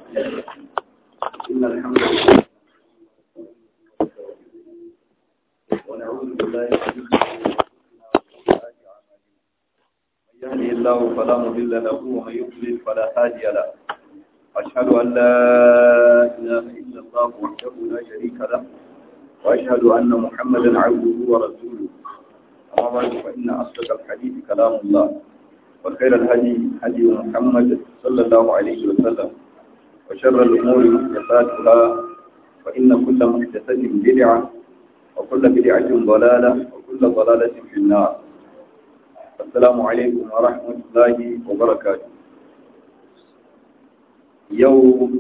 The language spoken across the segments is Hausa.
إن الحمد لله ونعوذ بالله من شرور أنفسنا وسيئات أعمالنا من يهده الله فلا مضل له ومن يضلل فلا هادي له أشهد أن لا إله إلا الله وحده لا شريك له وأشهد أن محمدا عبده ورسوله أما بعد فإن أصدق الحديث كلام الله وخير الهدي هدي محمد صلى الله عليه وسلم وشر الأمور محدثاتها فإن كل محدثة بدعة وكل بدعة ضلالة وكل ضلالة في النار السلام عليكم ورحمة الله وبركاته يوم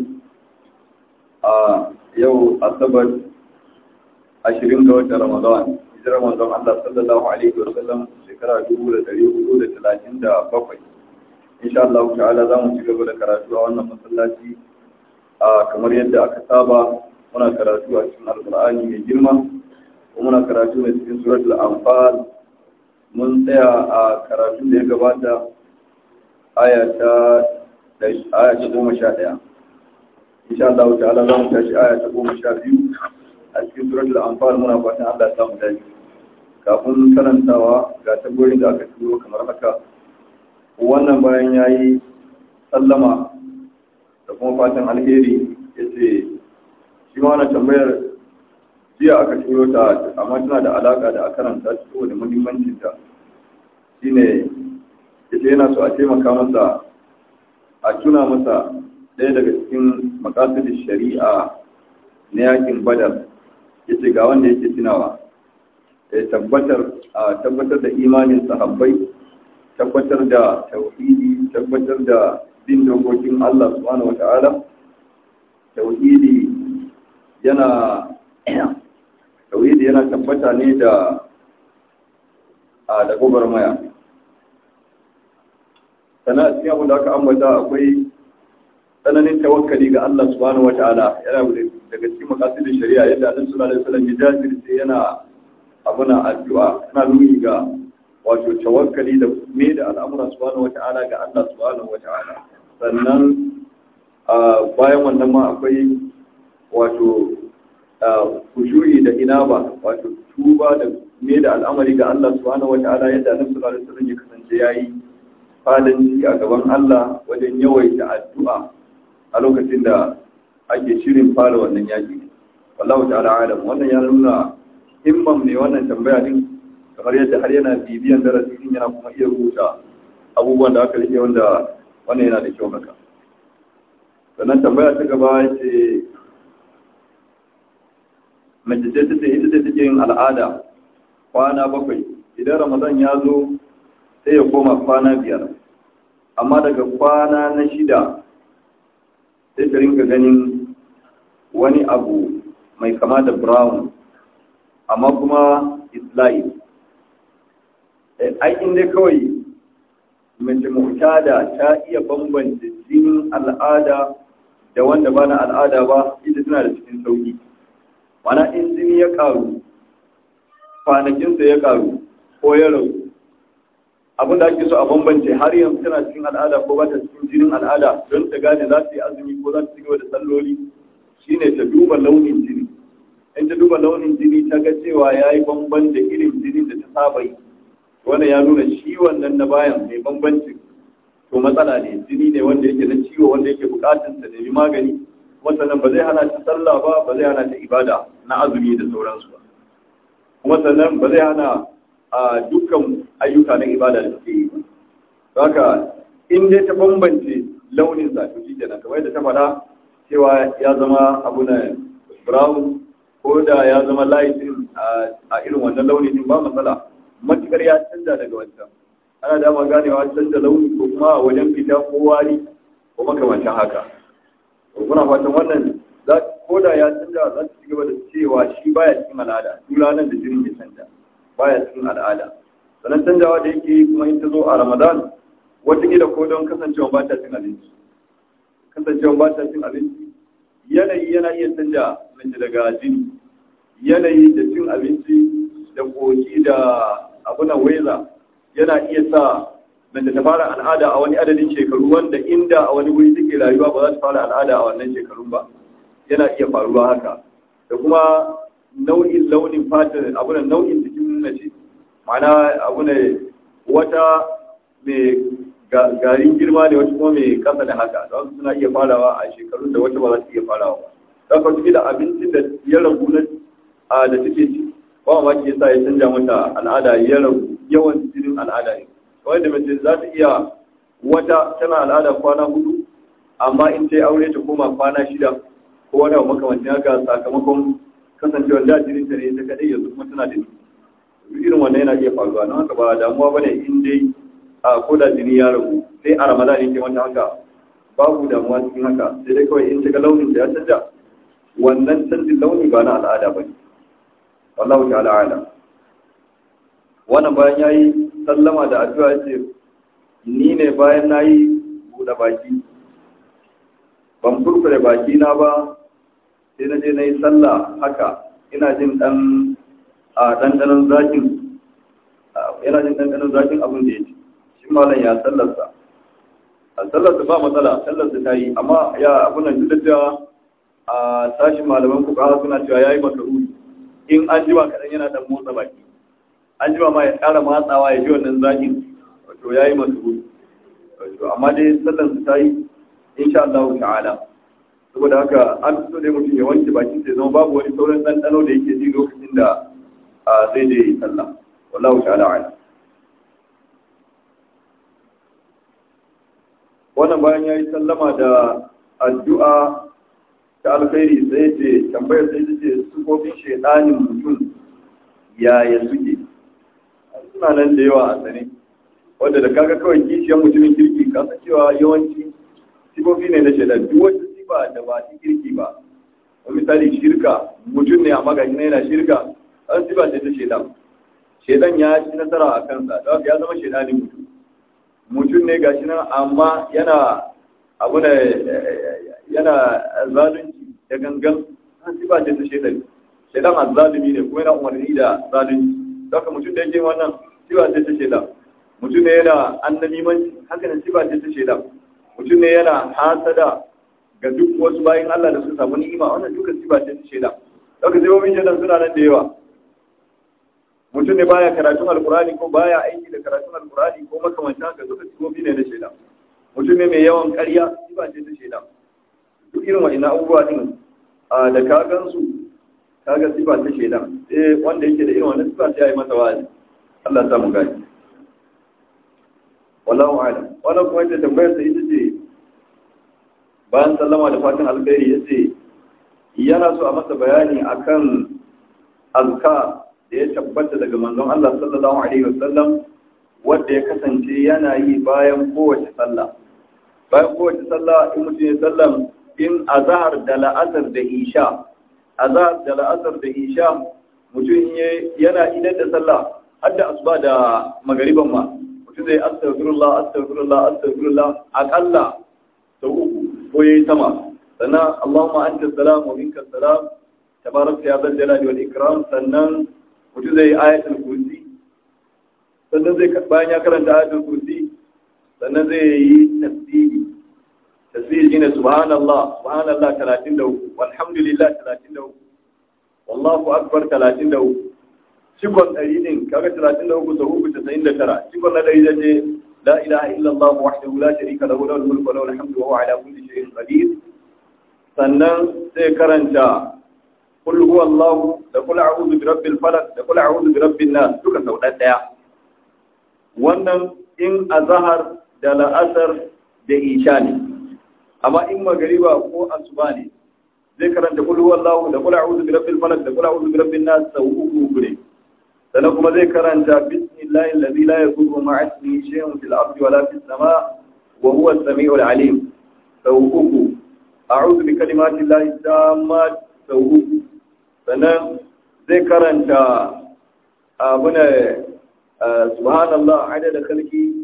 آه يوم أصبر عشرين دوت رمضان hijirar manzon Allah sallallahu alaihi wa sallam shekara 1437 insha Allah ta'ala za mu ci gaba da karatu a wannan masallaci a kamar yadda aka saba muna karatu a cikin alqur'ani mai girma kuma muna karatu ne cikin suratul anfal mun tsaya a karatu da ya gabata aya ta aya ta goma sha ɗaya insha Allah ta'ala za mu tashi aya ta goma sha biyu a cikin suratul anfal muna fatan Allah ya samu dace kafin karantawa ga tabborin da aka turo kamar haka wannan bayan yayi sallama da kuma fatan alheri yace shi ma wannan tambayar jiya aka turo ta amma tana da alaka da a karanta ta saboda muhimmancin ta shine yace yana so a taimaka masa a tuna masa ɗaya daga cikin makasidin shari'a na yakin badar yace ga wanda yake tunawa tabbatar tabbatar da imanin sahabbai tabbatar da tauhidi tabbatar da bin dokokin Allah subhanahu wata'ala tauhidi yana tauhidi yana tabbata ne da a da maya sana cikin abu da aka ambata akwai tsananin tawakkali ga Allah subhanahu wata'ala yana daga cikin makasidin shari'a yadda Annabi sallallahu alaihi wasallam ya jajirce yana abuna addu'a ana nuni ga wato tawakkali da me da al'amura subhanahu wata'ala ga Allah subhanahu wata'ala sannan bayan wannan ma akwai wato kushuri da inaba wato tuba da me da al'amari ga Allah subhanahu wata'ala yadda Annabi sallallahu alaihi wasallam ya kasance yayi fadanci a gaban Allah wajen yawaita addu'a a lokacin da ake shirin fara wannan yaki wallahu ta'ala alam wannan ya nuna himman ne wannan tambaya din kamar yadda har yana bibiyan darasi din yana kuma iya rubuta abubuwan da aka rike wanda wannan yana da kyau haka sannan tambaya ta gaba ce mace ce ta ce ita ce take yin al'ada kwana bakwai idan ramadan ya zo sai ya koma kwana biyar amma daga kwana na shida sai ta rinka ganin wani abu mai kama da brown amma kuma isla'i ai inda kawai mace mutada ta iya bambanta jinin al'ada da wanda ba na al'ada ba ita tana da cikin sauki mana in jini ya karu kwanakinsa ya karu ko ya ragu abin da ake so a bambance har yanzu tana cikin al'ada ko ba ta cikin jinin al'ada don ta gane za ta yi azumi ko za ta ci gaba da salloli shine ta duba launin jini in ta duba launin jini ta ga cewa ya yi bamban da irin jinin da ta saba yi wannan ya nuna shi wannan na bayan mai bambancin to matsala ne jini ne wanda yake na ciwo wanda yake bukatun ta nemi magani kuma sannan ba zai hana ta sallah ba ba zai hana ta ibada na azumi da sauransu ba kuma sannan ba zai hana a dukkan ayyuka na ibada da suke yi ba haka in dai ta bambance launin sa to shi kenan kamar yadda ta faɗa cewa ya zama abu na brown ko da ya zama laifin a irin wannan launi din ba matsala matukar ya canza daga wancan ana dama ganewa canza launi ko kuma wajen fita ko wari ko makamancin haka to kuna fatan wannan ko da ya canza za su ci gaba da cewa shi baya cikin al'ada duk ranar da jinin ya canza baya cikin al'ada sannan canjawa da yake kuma in ta zo a ramadan wataƙila ko don kasancewa ba ta cin abinci kasancewa ba ta cin abinci yanayi yana iya canja mace daga jini yanayi da cin abinci da koki da abuna weza yana iya sa mace ta fara al'ada a wani adadin shekaru wanda inda a wani wuri take rayuwa ba za ta fara al'ada a wannan shekarun ba yana iya faruwa haka da kuma nau'in launin fatar abu da nau'in jikin mace ma'ana abu ne wata mai garin girma ne wata kuma mai kasa da haka don suna iya farawa a shekarun da wata ba za su iya farawa ba don ka da abincin da ya ragu na da take ci ba ma ke sa ya canja mata al'ada ya ragu yawan jinin al'ada ne kawai da mace za ta iya wata tana al'ada kwana hudu amma in ta yi aure ta koma kwana shida ko wani abu makamancin haka sakamakon kasancewar da jinin ta ne ta kadai yanzu kuma tana da ni irin wannan yana iya faruwa don haka ba damuwa ba ne in dai a ko da jini ya ragu sai a ramadan yake wata haka babu damuwa cikin haka sai dai kawai in ta ga launin da ya canja wannan canjin launi ba na al'ada ba ne wallahu ta'ala ala wannan bayan yayi sallama da addu'a ce ni ne bayan nayi buɗe baki ban furfure baki na ba sai na je nayi sallah haka ina jin dan a dandanan zakin yana jin dandanan zakin abin da yake shi malam ya sallarsa a sallarsa ba matsala sallarsa ta yi amma ya abin nan duk da cewa a sashin malaman kuka suna cewa yayi makaruri in an jima kaɗan yana ɗan motsa baki an jima ma ya ƙara matsawa ya ji wannan zaƙin wato ya yi masu gudu wato amma dai sallan su ta yi insha Allah ta'ala saboda haka an fito dai mutum ya wanke bakin sai zama babu wani sauran ɗanɗano da yake ji lokacin da zai je yi sallah wallahu ta'ala ala wannan bayan ya yi sallama da addu'a ta alkhairi sai ce tambayar sai ta ce sufofin shaidanin mutum yaya suke suna nan da yawa a sane wadda da kaga kawai kishiyar mutumin kirki kasa cewa yawanci sifofi ne na shaidan duk wata sifa da ba ta kirki ba wani misali shirka mutum ne a magashi na yana shirka an sifa ce ta shaidan shaidan ya ci nasara a kansa da ya zama shaidanin mutum mutum ne gashi nan amma yana abu da yana zalunci da gangan an sifa ce ta shaidan shaidan azzalumi ne kuma yana umarni da zalunci haka mutum da yake wannan sifa ce ta shaidan mutum ne yana annabimanci haka ne sifa ce ta shaidan mutum ne yana hasada ga duk wasu bayan Allah da suka samu ni'ima wannan duka sifa ce ta shaidan haka sai wani shaidan suna nan da yawa mutum ne baya karatun alkurani ko baya aiki da karatun alkurani ko makamancin haka duka sifofi ne na shaidan mutum ne mai yawan ƙarya sifa ce ta shaidan duk irin wa'ina abubuwa din da ka gansu ka ga sifa ta shaidan sai wanda yake da irin wannan sifa sai ya yi masa wa'azi Allah ya samu gani wallahu a'lam wannan kuma ita tambayar sa ita ce bayan sallama da fatan alkhairi yace yana so a masa bayani akan azkar da ya tabbata daga manzon Allah sallallahu alaihi wasallam wanda ya kasance yana yi bayan kowace sallah bayan kowace sallah in mutum ya sallam in azhar da la'asar da isha azhar da la'asar da isha mutum yana idan da sallah har da asuba da magariban ma mutum zai astaghfirullah astaghfirullah astaghfirullah akalla sau uku ko yayi sama sannan Allahumma anta salam wa minka salam tabarakta ya zal jalali wal ikram sannan mutum zai ayatul kursi sannan zai bayan ya karanta ayatul kursi sannan zai yi tasbihi tasbih shine subhanallah subhanallah 33 walhamdulillah 33 wallahu akbar 33 cikon ɗari din kaga 33 sau uku 99 cikon na ɗari zace la ilaha illallah wahdahu la sharika lahu lahul mulku wa lahul hamdu wa huwa ala kulli shay'in qadir sannan sai karanta kul huwallahu da kul a'udhu bi rabbil falaq da kul a'udhu bi rabbin nas duka sau ɗaya wannan in azhar da la'asar da isha ne amma in magariba ko asuba ne zai karanta kul huwallahu da kul a'udhu bi rabbil falaq da kul a'udhu bi rabbin nas sau uku uku ne sannan kuma zai karanta bismillahi allazi la yadurru ma'a ismihi shay'un fil ardi wala fis sama' wa huwa as-sami'ul 'alim sau uku a'udhu bi kalimati llahi tammat sau uku sannan zai karanta abuna subhanallah adada khalqi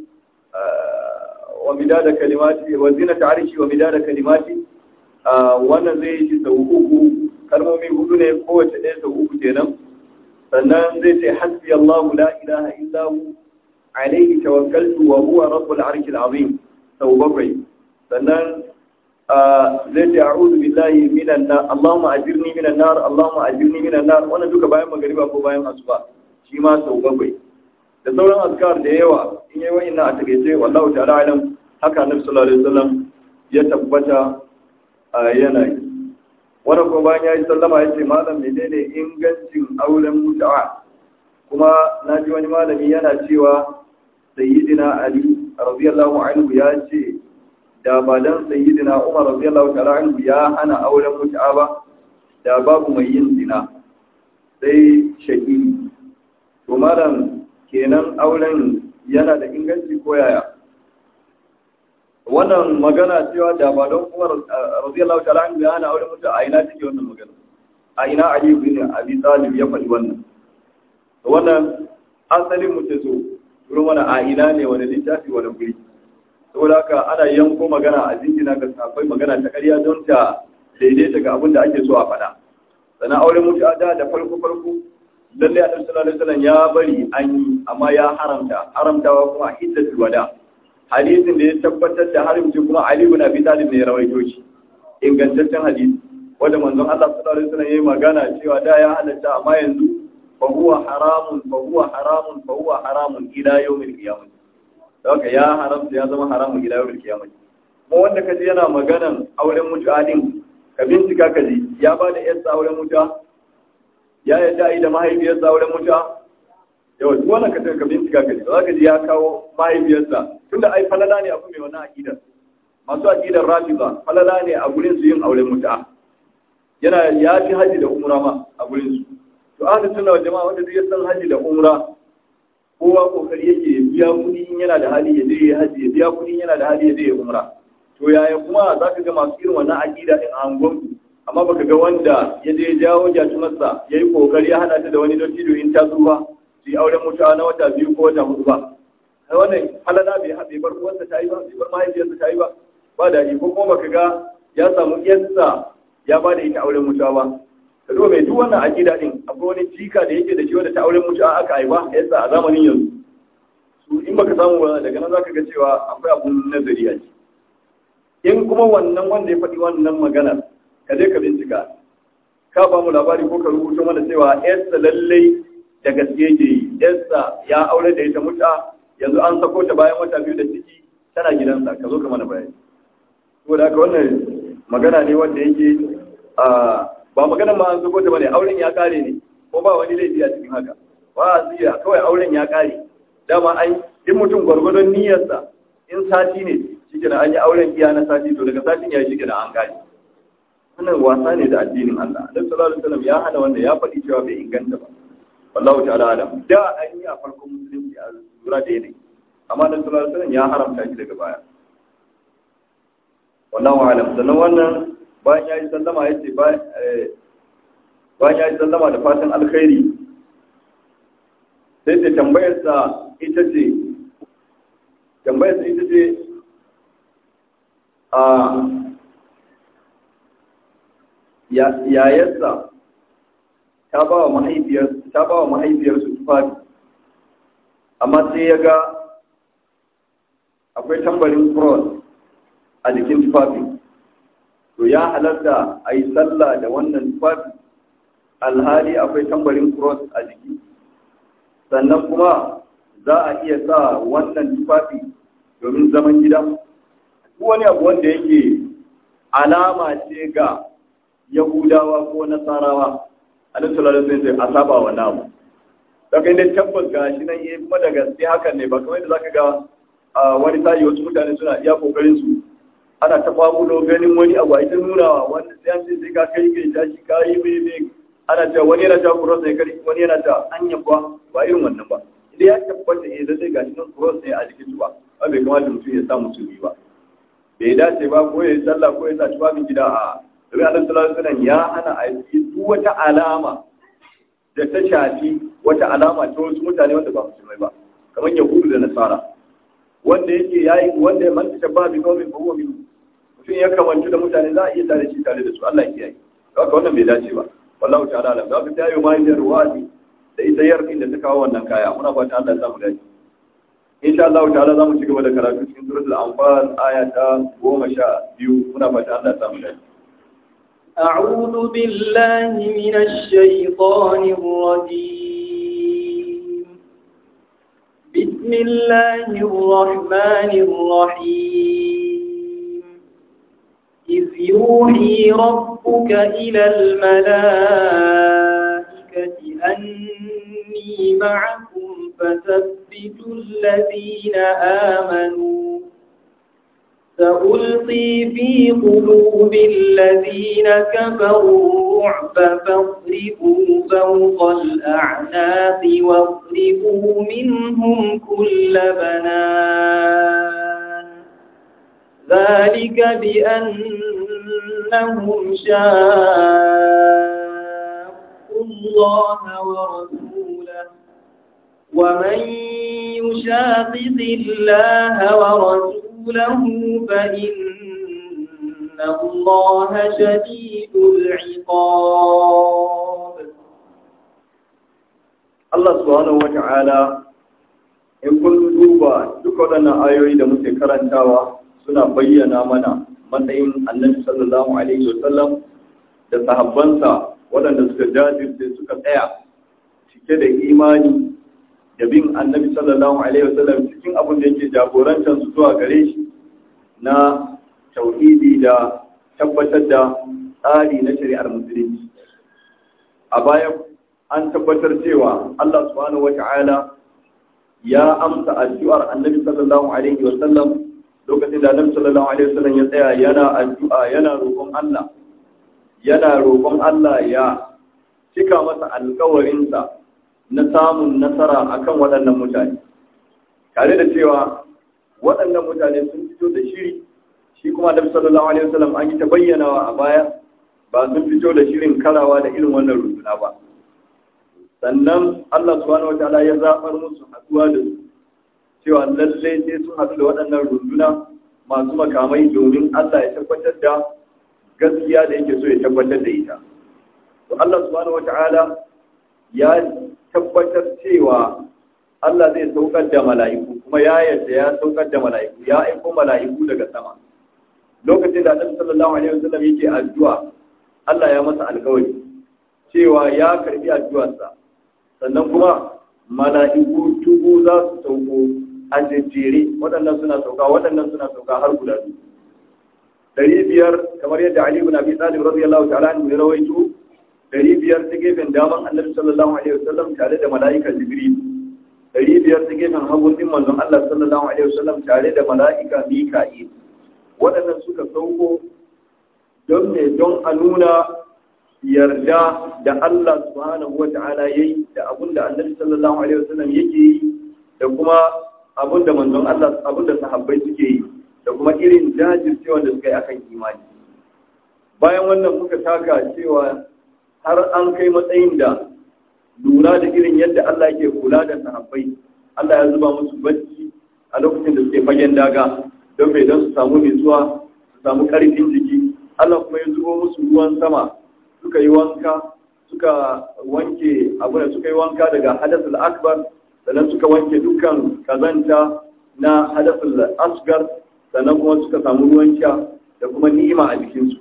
wa midada kalimati wa zinata arshi wa midada kalimati wannan zai yi sau uku kalmomi hudu ne kowace ɗaya sau uku kenan sannan zai ce hasbi Allahu la ilaha illa hu alaihi tawakkaltu wa huwa rabbul arshil azim sau bakwai sannan zai ce a'udhu billahi minan nar Allahumma ajirni minan nar Allahumma ajirni minan nar wannan duka bayan magariba ko bayan asuba shi ma sau bakwai da sauran azkar da yawa in yayi wa'inna a takeice wallahu ta'ala alam haka annabi sallallahu alaihi wasallam ya tabbata a yanayi wannan ko bayan yayi sallama yace malam menene ingancin auren mutu'a kuma naji wani malami yana cewa sayyidina ali radiyallahu anhu ya ce da ba dan sayyidina Umar radiyallahu ta'ala anhu ya hana auren mutu'a ba da babu mai yin zina sai shahidi to malam kenan auren yana da inganci ko yaya wannan magana cewa da ba don Umar radiyallahu ta'ala anhu ya hana auren mutu'a a ina take wannan magana a ina Ali ibn Abi Talib ya faɗi wannan to wannan asalin mutum so wurin wani a ina ne wani littafi wani guri saboda haka ana yanko magana a jingina ga safai magana ta ƙarya don ta daidaita ga abin da ake so a faɗa sannan auren mutu da da farko farko lalle a sallallahu alaihi wasallam ya bari an yi amma ya haramta haramtawa kuma hiddatul wada hadisin da ya tabbatar da haramci kuma Ali ibn Abi Talib ne ya rawaito shi ingantaccen hadisi wanda manzon Allah sallallahu alaihi wasallam yayi magana cewa da ya halatta amma yanzu fa huwa haramun fa huwa haramun fa huwa haramun ila yawmil qiyamah haka ya haramta ya zama haramun ila yawmil qiyamah kuma wanda kaji yana maganan auren mutu'adin ka bincika kaji ya ba da yarsa auren mutu'a ya yadda yi da mahaifiyarsa auren mutu'a yawa duk wannan ka ka bincika kaji za ka ji ya kawo mahaifiyarsa tunda ai falala ne abu mai wannan aqidar masu aqidar rafiza falala ne a gurin su yin auren mutu'a yana ya fi haji da umra ma a gurin su to ahlus sunna wal jama'a wanda duk ya san haji da umra kowa kokari yake ya biya kuɗi in yana da hali ya je ya haji ya biya kuɗi in yana da hali ya je ya umra to yaya kuma za ka ga masu irin wannan aƙida din a angonku amma baka ga wanda ya je ya jawo jatumarsa ya yi kokari ya hana ta da wani dattijo in ta zuwa su yi auren mutuwa na wata biyu ko wata hudu ba kai wannan halala bai bai bar uwarsa ta yi ba bai bar mahaifiyarsa ta yi ba ba da ko kuma baka ga ya samu iyarsa ya ba da ita auren mutuwa ba ka zo mai duk wannan aƙida din akwai wani jika da yake da shi wanda ta auren mutuwa aka haifa yasa a zamanin yanzu su in baka samu ba daga nan zaka ga cewa akwai abun nazari a ciki in kuma wannan wanda ya faɗi wannan magana ka je ka bincika ka ba mu labari ko ka rubuto mana cewa yarsa lallai da gaske yake yi yarsa ya aure da ita muta yanzu an sako ta bayan wata biyu da ciki tana gidansa ka zo ka mana bayani saboda haka wannan magana ne wanda yake ba magana ma an sako ta bane auren ya kare ne ko ba wani laifi a cikin haka ba a kawai auren ya kare dama an in mutum gwargwadon niyyarsa in sati ne shi an yi auren iya na sati to daga satin ya shi an gani wannan wasa ne da addinin Allah Annabi sallallahu alaihi wasallam ya hana wanda ya faɗi cewa bai inganta ba wallahu ta'ala alam da an yi a farkon musulunci a lura da yanayi amma Annabi sallallahu alaihi wasallam ya haramta shi daga baya wallahu alam sannan wannan bayan ya yi sallama ya ce bayan ya yi sallama da fatan alkhairi sai ta tambayarsa ita ce tambayarsa ita ce a yayarsa ta ba wa mahaifiyarsu tufafi amma sai ya ga akwai tambarin cross a jikin tufafi to ya halarta a yi sallah da wannan tufafi alhali akwai tambarin cross a jiki sannan kuma za a iya sa wannan tufafi domin zaman gida wani abu wanda yake alama ce ga yahudawa ko nasarawa a nan sallallahu alaihi a saba wa namu daga inda tabbas ga shi nan yayi kuma da gaske hakan ne ba kamar yadda zaka ga wani tayi wasu mutane suna iya kokarin su ana ta famulo ganin wani abu a ita nunawa wanda sai an ce sai ka kai kai tashi ka yi mai mai ana ta wani yana ta cross ne kari wani yana ta anya ba ba irin wannan ba idan ya tabbata eh zai gashi nan cross ne a jikin su ba ba bai kamata mutum ya sa musulmi ba bai dace ba ko ya yi sallah ko ya sa tufafin gida a domin annabi sallallahu alaihi wasallam ya hana a yi duk wata alama da ta shafi wata alama ta wasu mutane wanda ba musulmai ba kamar yahudu da nasara wanda yake yayi wanda man ta ba bi kawai ba huwa min mutum ya kamantu da mutane za a iya tare shi tare da su Allah ya kiyaye haka wannan bai dace ba wallahu ta'ala alam da ta yi mai da ruwadi da ita yarkin da ta kawo wannan kaya muna fata Allah ya samu dace insha Allah ta'ala zamu ci gaba da karatu cikin suratul anfal aya ta 12 muna fata Allah ya samu dace أعوذ بالله من الشيطان الرجيم بسم الله الرحمن الرحيم إذ يوحي ربك إلى الملائكة أني معكم فثبتوا الذين آمنوا سألقي في قلوب الذين كفروا رعب فاضربوا فوق الأعناق واضربوا منهم كل بنان ذلك بأنهم شاقوا الله ورسوله ومن يشاقق الله ورسوله له فإن الله شديد العقاب Allah subhanahu wa ta'ala in kun duba duk waɗannan ayoyi da muke karantawa suna bayyana mana matsayin annabi sallallahu alaihi wasallam da sahabbansa waɗanda suka jajirce suka tsaya cike da imani da bin annabi sallallahu alaihi wasallam cikin abin da yake jagorantar su zuwa gare shi na tauhidi da tabbatar da tsari na shari'ar musulunci a baya an tabbatar cewa Allah subhanahu wata'ala ya amsa addu'ar annabi sallallahu alaihi wasallam lokacin da annabi sallallahu alaihi wasallam ya tsaya yana addu'a yana roƙon Allah yana roƙon Allah ya cika masa alƙawarinsa na samun nasara akan waɗannan mutane tare da cewa waɗannan mutane sun fito da shiri shi kuma da sallallahu alaihi wasallam an yi ta bayyanawa a baya ba sun fito da shirin karawa da irin wannan runduna ba sannan Allah subhanahu wataala ya zabar musu haduwa da su cewa lalle sai sun haɗu da waɗannan runduna masu makamai domin Allah ya tabbatar da gaskiya da yake so ya tabbatar da ita to Allah subhanahu wataala ya tabbatar cewa Allah zai saukar da mala'iku kuma ya yarda ya saukar da mala'iku ya aiko mala'iku daga sama lokacin da Annabi sallallahu alaihi wasallam yake addu'a Allah ya masa alƙawari cewa ya karbi addu'arsa sannan kuma mala'iku tubu za su sauko a jejjere waɗannan suna sauka waɗannan suna sauka har guda biyu ɗari biyar kamar yadda Ali ibn Abi Talib radiyallahu ta'ala anhu ya rawaito ɗari biyar ta gefen daman Annabi sallallahu alaihi wasallam tare da mala'ika Jibril ɗari biyar ta gefen hagun din manzon Allah sallallahu alaihi wasallam tare da mala'ika Mika'il waɗannan suka sauko don me don a nuna yarda da Allah subhanahu wa ta'ala yayi da abinda Annabi sallallahu alaihi wasallam yake yi da kuma abinda manzon Allah abinda sahabbai suke yi da kuma irin jajircewa da suka yi akan imani bayan wannan muka taka cewa har an kai matsayin da lura da irin yadda Allah yake kula da sahabbai Allah ya zuba musu bacci a lokacin da suke fagen daga don mai don su samu nutsuwa su samu karfin jiki Allah kuma ya zubo musu ruwan sama suka yi wanka suka wanke abu da suka yi wanka daga hadasul akbar sannan suka wanke dukkan kazanta na hadasul asgar sannan kuma suka samu ruwan sha da kuma ni'ima a jikinsu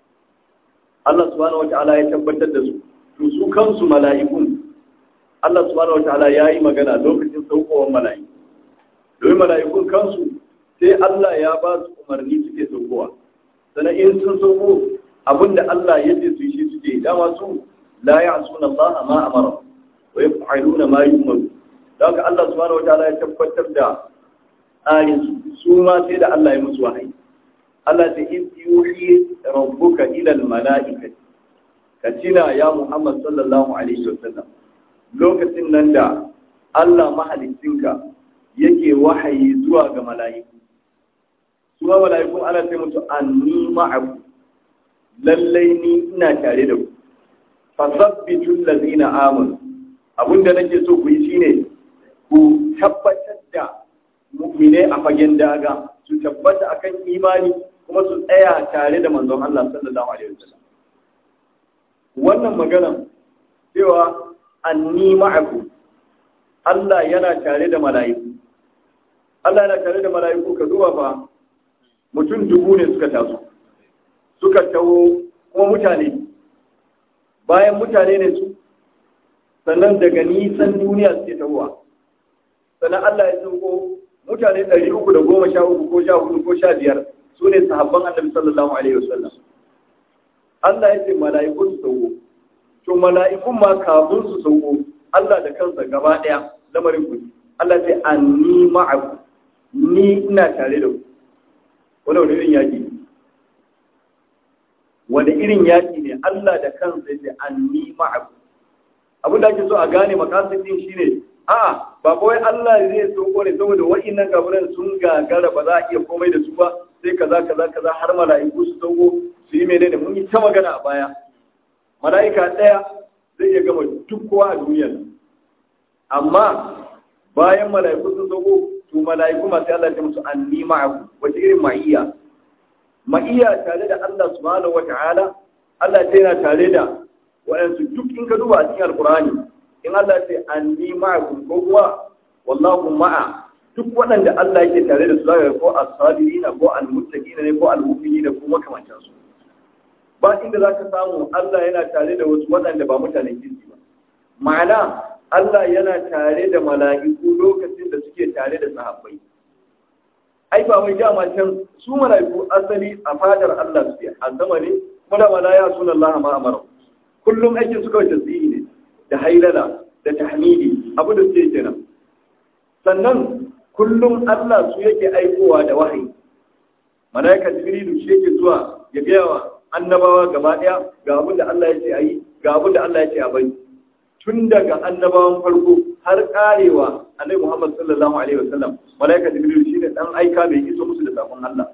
Allah subhanahu wata'ala ya tabbatar da su to su kansu mala'ikun Allah subhanahu wata'ala ya yi magana lokacin saukowar mala'iku domin mala'ikun kansu sai Allah ya ba su umarni suke saukowa sannan in sun sauko abinda Allah ya ce su yi shi suke dama su la ya'suna Allah ma amara wa yaf'aluna ma yu'maru don haka Allah subhanahu wataala ya tabbatar da ayin su ma sai da Allah ya musu wahayi Allah ta in yuhi rabbuka ila al-mala'ikati ka tina ya Muhammad sallallahu alaihi wasallam lokacin nan da Allah mahalicinka yake wahayi zuwa ga mala'iku su ma mala'ikun ana ce musu anni ma'aku lallai ni ina tare da ku fasabbitul ladina amanu abinda nake so ku yi shine ku tabbatar da mu'mine a fagen daga su tabbata akan imani kuma su tsaya tare da manzon Allah sallallahu alaihi wasallam wannan magana cewa anni ma'aku Allah yana tare da mala'iku Allah yana tare da mala'iku ka duba fa mutum dubu ne suka taso suka taho kuma mutane bayan mutane ne su sannan daga nisan duniya suke tahowa sannan Allah ya sauko mutane ɗari uku da goma sha uku ko sha hudu ko sha biyar su ne sahabban annabi sallallahu alaihi wasallam Allah ya ce mala'iku su sauko to mala'ikun ma kafin su sauko Allah da kansa gaba ɗaya lamarin ku Allah ce anni ma'aku ni ina tare da ku wani wani irin yaƙi ne wani irin yaƙi ne Allah da kansa ya ce anni ma'aku abin da ake so a gane makasidin shine a'a ba kawai Allah zai so ne saboda wa'innan kafiran sun gagara ba za a iya komai da su ba sai kaza kaza kaza har mala'iku su sauko su yi menene mun yi ta magana a baya mala'ika ɗaya zai iya gama duk kowa a duniyar amma bayan mala'iku sun sauko to mala'iku masu Allah ta musu anni ma'aku wace irin ma'iyya ma'iyya tare da Allah subhanahu wata'ala Allah ta yana tare da waɗansu duk in ka duba a cikin alkurani in Allah ce anni ma'akum ko kuwa wallahu ma'a duk waɗanda Allah yake tare da su zaka ko as-sabirina ko al-muttaqina ne ko al-mu'minina ko makamantan su ba inda zaka samu Allah yana tare da wasu waɗanda ba mutanen kirki ba ma'ana Allah yana tare da mala'iku lokacin da suke tare da sahabbai ai ba wai dama can su mala'iku asali a fadar Allah su a sama ne kuma da malaya sunan Allah ma amara kullum aikin su kawai tasbihi ne da hailala da tahmidi abu da suke kenan sannan kullum Allah su yake aikowa da wahayi malaika jibrilu shi yake zuwa ya gaya wa annabawa gaba daya ga abin da Allah ya ce ayi ga abin da Allah ya ce a bari tun daga annabawan farko har karewa annabi Muhammad sallallahu alaihi wasallam malaika jibrilu shi ne dan aika bai iso musu da sakon Allah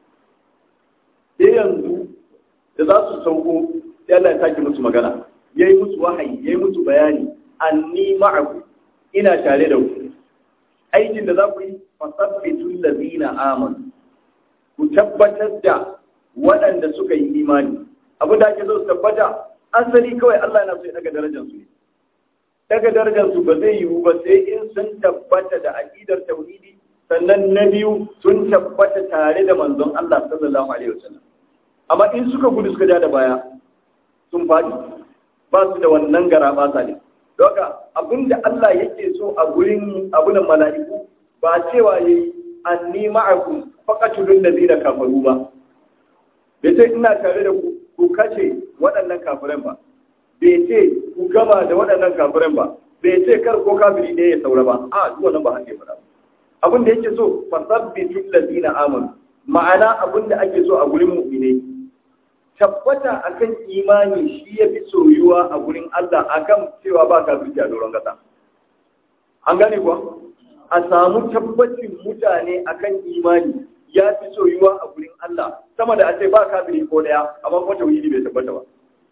sai yanzu da za su sauko sai Allah ya sake musu magana yayi musu wahayi yayi musu bayani anni ma'akum ina tare da ku aikin da za ku yi fasabbitul ladina amanu ku tabbatar da waɗanda suka yi imani abin da ake so su tabbata asali kawai Allah yana so ya daga darajar su ne daga darajar su ba zai yiwu ba sai in sun tabbata da aqidar tauhidi sannan na biyu sun tabbata tare da manzon Allah sallallahu alaihi wasallam amma in suka gudu suka ja da baya sun faɗi ba su da wannan gara ba sa ne doka abinda Allah yake so a gurin abunan mala'iku ba cewa yayi anni ma'akum faqatulul ladina kafaru ba bai ce ina tare da ku ku kace waɗannan kafiran ba bai ce ku gama da waɗannan kafiran ba bai ce kar ko kafiri ɗaya ya saura ba a duk wannan ba hake fara abin da yake so fasabbitul ladina amanu ma'ana abin da ake so a gurin mu'minai tabbata akan imani shi ya fi soyuwa a gurin Allah akan cewa ba kafirci a doron kasa. An gane kuwa? A samu tabbacin mutane akan imani ya fi soyuwa a gurin Allah sama da a ce ba kafiri ko daya amma kuma tauhidi bai tabbata ba.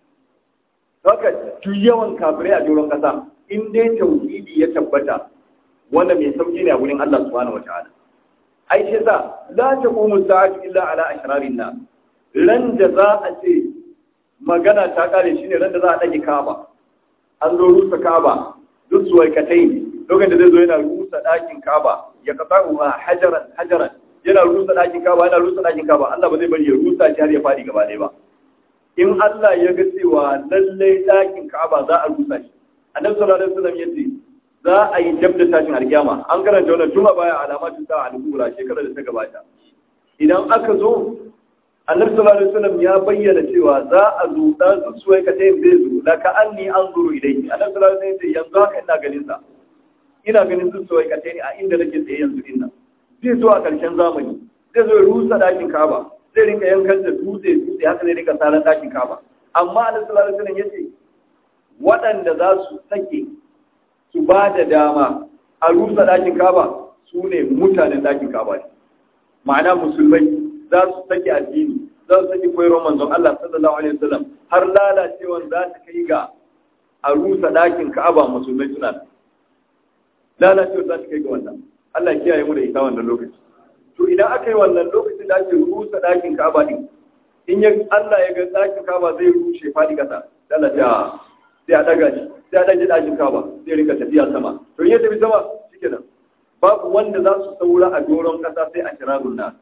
Haka duk yawan kafirai a doron kasa in dai tauhidi ya tabbata wanda mai sauki ne a gurin Allah subhanahu wataala. Ai shi sa la taqumu sa'atu illa ala ashrarin nas ran da za a ce magana ta kare shi ne ran da za a ɗage kaba an zo rusa kaba duk su waikatai lokacin da zai zo yana rusa ɗakin kaba ya kasa uha hajaran hajaran yana rusa ɗakin kaba yana rusa ɗakin kaba Allah ba zai bari ya rusa shi har ya faɗi gaba ɗaya ba in Allah ya ga cewa lallai ɗakin kaba za a rusa shi annabi sallallahu alaihi wasallam yace za a yi jab da tashin alkiyama an karanta wannan tun a baya alamatu ta al-kubra shekarar da ta gabata idan aka zo annabi sallallahu alaihi wasallam ya bayyana cewa za a zo dan zuciya ka tayin zai zo la ka anni anzuru ilayhi annabi sallallahu alaihi wasallam yanzu haka ina ganin sa ina ganin zuciya ka tayin a inda nake tsaye yanzu din nan zai zo a karshen zamani zai zo ya rusa dakin Kaaba zai rinka yankan da dutse dutse haka zai rinka salan dakin Kaaba amma annabi sallallahu alaihi wasallam yace waɗanda za su sake su ba da dama a rusa dakin Kaaba su ne mutanen dakin Kaaba ne ma'ana musulmai za su sake addini za su sake koyarwar manzon Allah sallallahu alaihi wasallam har lalacewan za ta kai ga a rusa ɗakin Ka'aba musulmai suna lalacewa za ta kai ga wannan Allah kiyaye mu da ita wannan lokaci to idan aka yi wannan lokacin da ake rusa ɗakin Ka'aba din in ya Allah ya ga ɗakin Ka'aba zai rushe fadi kasa Allah ta sai a daga shi sai a daga ɗakin Ka'aba zai rika tafiya sama to in ya tafi sama shikenan babu wanda za su saura a doron kasa sai ashrarun nas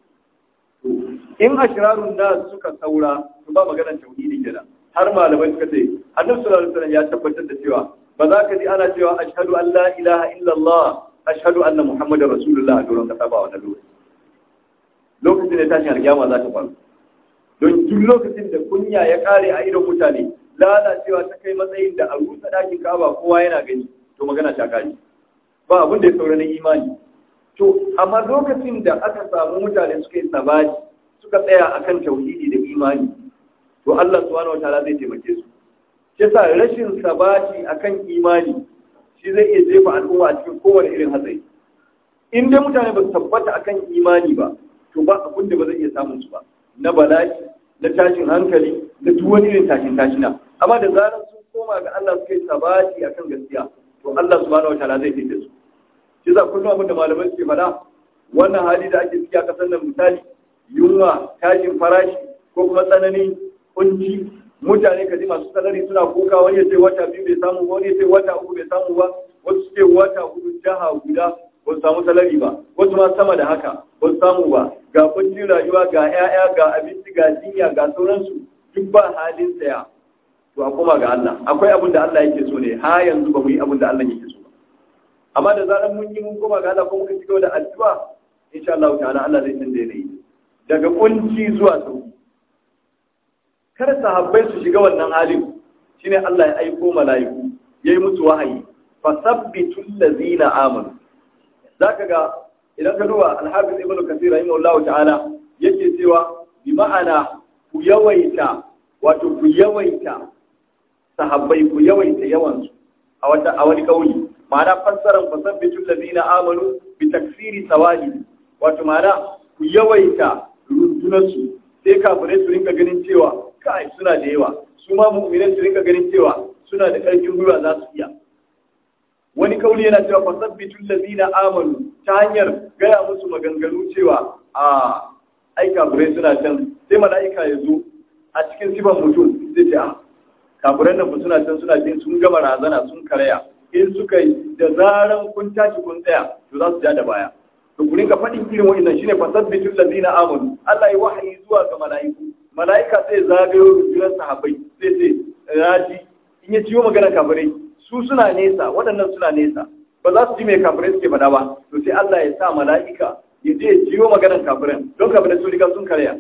in ashrarun nas suka saura to ba maganar tauhidi kenan har malamai suka ce annabi sallallahu alaihi wasallam ya tabbatar da cewa ba za ka ji ana cewa ashhadu an la ilaha illallah ashhadu anna muhammadar rasulullah a doron kasa ba wannan lokaci lokacin da tashin alkiyama za ta faru don duk lokacin da kunya ya kare a idon mutane lalacewa ta kai matsayin da a rusa dakin kaba kowa yana gani to magana ta kare ba abin da ya saura na imani to amma lokacin da aka samu mutane suka yi sabati suka tsaya akan tauhidi da imani to Allah subhanahu wataala zai taimake su shi yasa rashin sabati akan imani shi zai iya jefa al'umma a cikin kowane irin hatsari in dai mutane ba su tabbata akan imani ba to ba abin da ba zai iya samun su ba na bala'i na tashin hankali na duk wani irin tashin tashina amma da zarar sun koma ga Allah suka yi sabati akan gaskiya to Allah subhanahu wataala zai taimake su shi yasa kullum abin da malamai suke faɗa wannan hali da ake ciki a ƙasar nan misali yunwa tashin farashi ko kuma tsananin kunci mutane kaji masu salari suna kuka wani ya ce wata biyu bai samu ba wani ya ce wata uku bai samu ba wasu ce wata hudu jaha guda ba su samu salari ba wasu ma sama da haka ba su samu ba ga kuncin rayuwa ga 'ya'ya ga abinci ga jinya ga sauransu duk ba halin saya to a koma ga Allah akwai abin da Allah yake so ne ha yanzu ba mu yi abin da Allah yake so ba amma da zarar mun yi mun koma ga Allah ko muka cigaba da addu'a insha Allah ta'ala Allah zai canza yanayi daga kunci zuwa sauki kar sahabbai su shiga wannan halin shine Allah ya aiko mala'iku yayi musu wahayi fasabbitul ladzina amanu zaka ga idan ka duba al-hafiz ibn kathir rahimahullahu ta'ala yake cewa bi ma'ana ku yawaita wato ku yawaita sahabbai ku yawaita yawan su a wata a wani kauli ma'ana fassaran fasabbitul ladzina amanu bi taksiri sawali wato ma'ana ku yawaita rundunarsu sai kafirai su rinka ganin cewa kai suna da yawa su ma mu'minai su rinka ganin cewa suna da ƙarfin gwiwa za su iya wani kauli yana cewa fasabbitul ladina amanu ta hanyar gaya musu maganganu cewa a ai kafirai suna can sai mala'ika ya zo a cikin sifan mutum zai ce a kafirai nan suna can suna jin sun gama razana sun karaya in suka yi da zaran kun tashi kun tsaya to za su ja da baya to ku rinka faɗin irin wa'annan shine fasabbitul ladina amanu Allah ya wahayi zuwa ga mala'iku mala'ika sai zagayo rundunar sahabbai sai sai raji in ya ciwo magana kafirai su suna nesa waɗannan suna nesa ba za su ji mai kafirai suke faɗa ba to sai Allah ya sa mala'ika ya je ya ciwo maganar kafirai don kafirai sun riga sun karya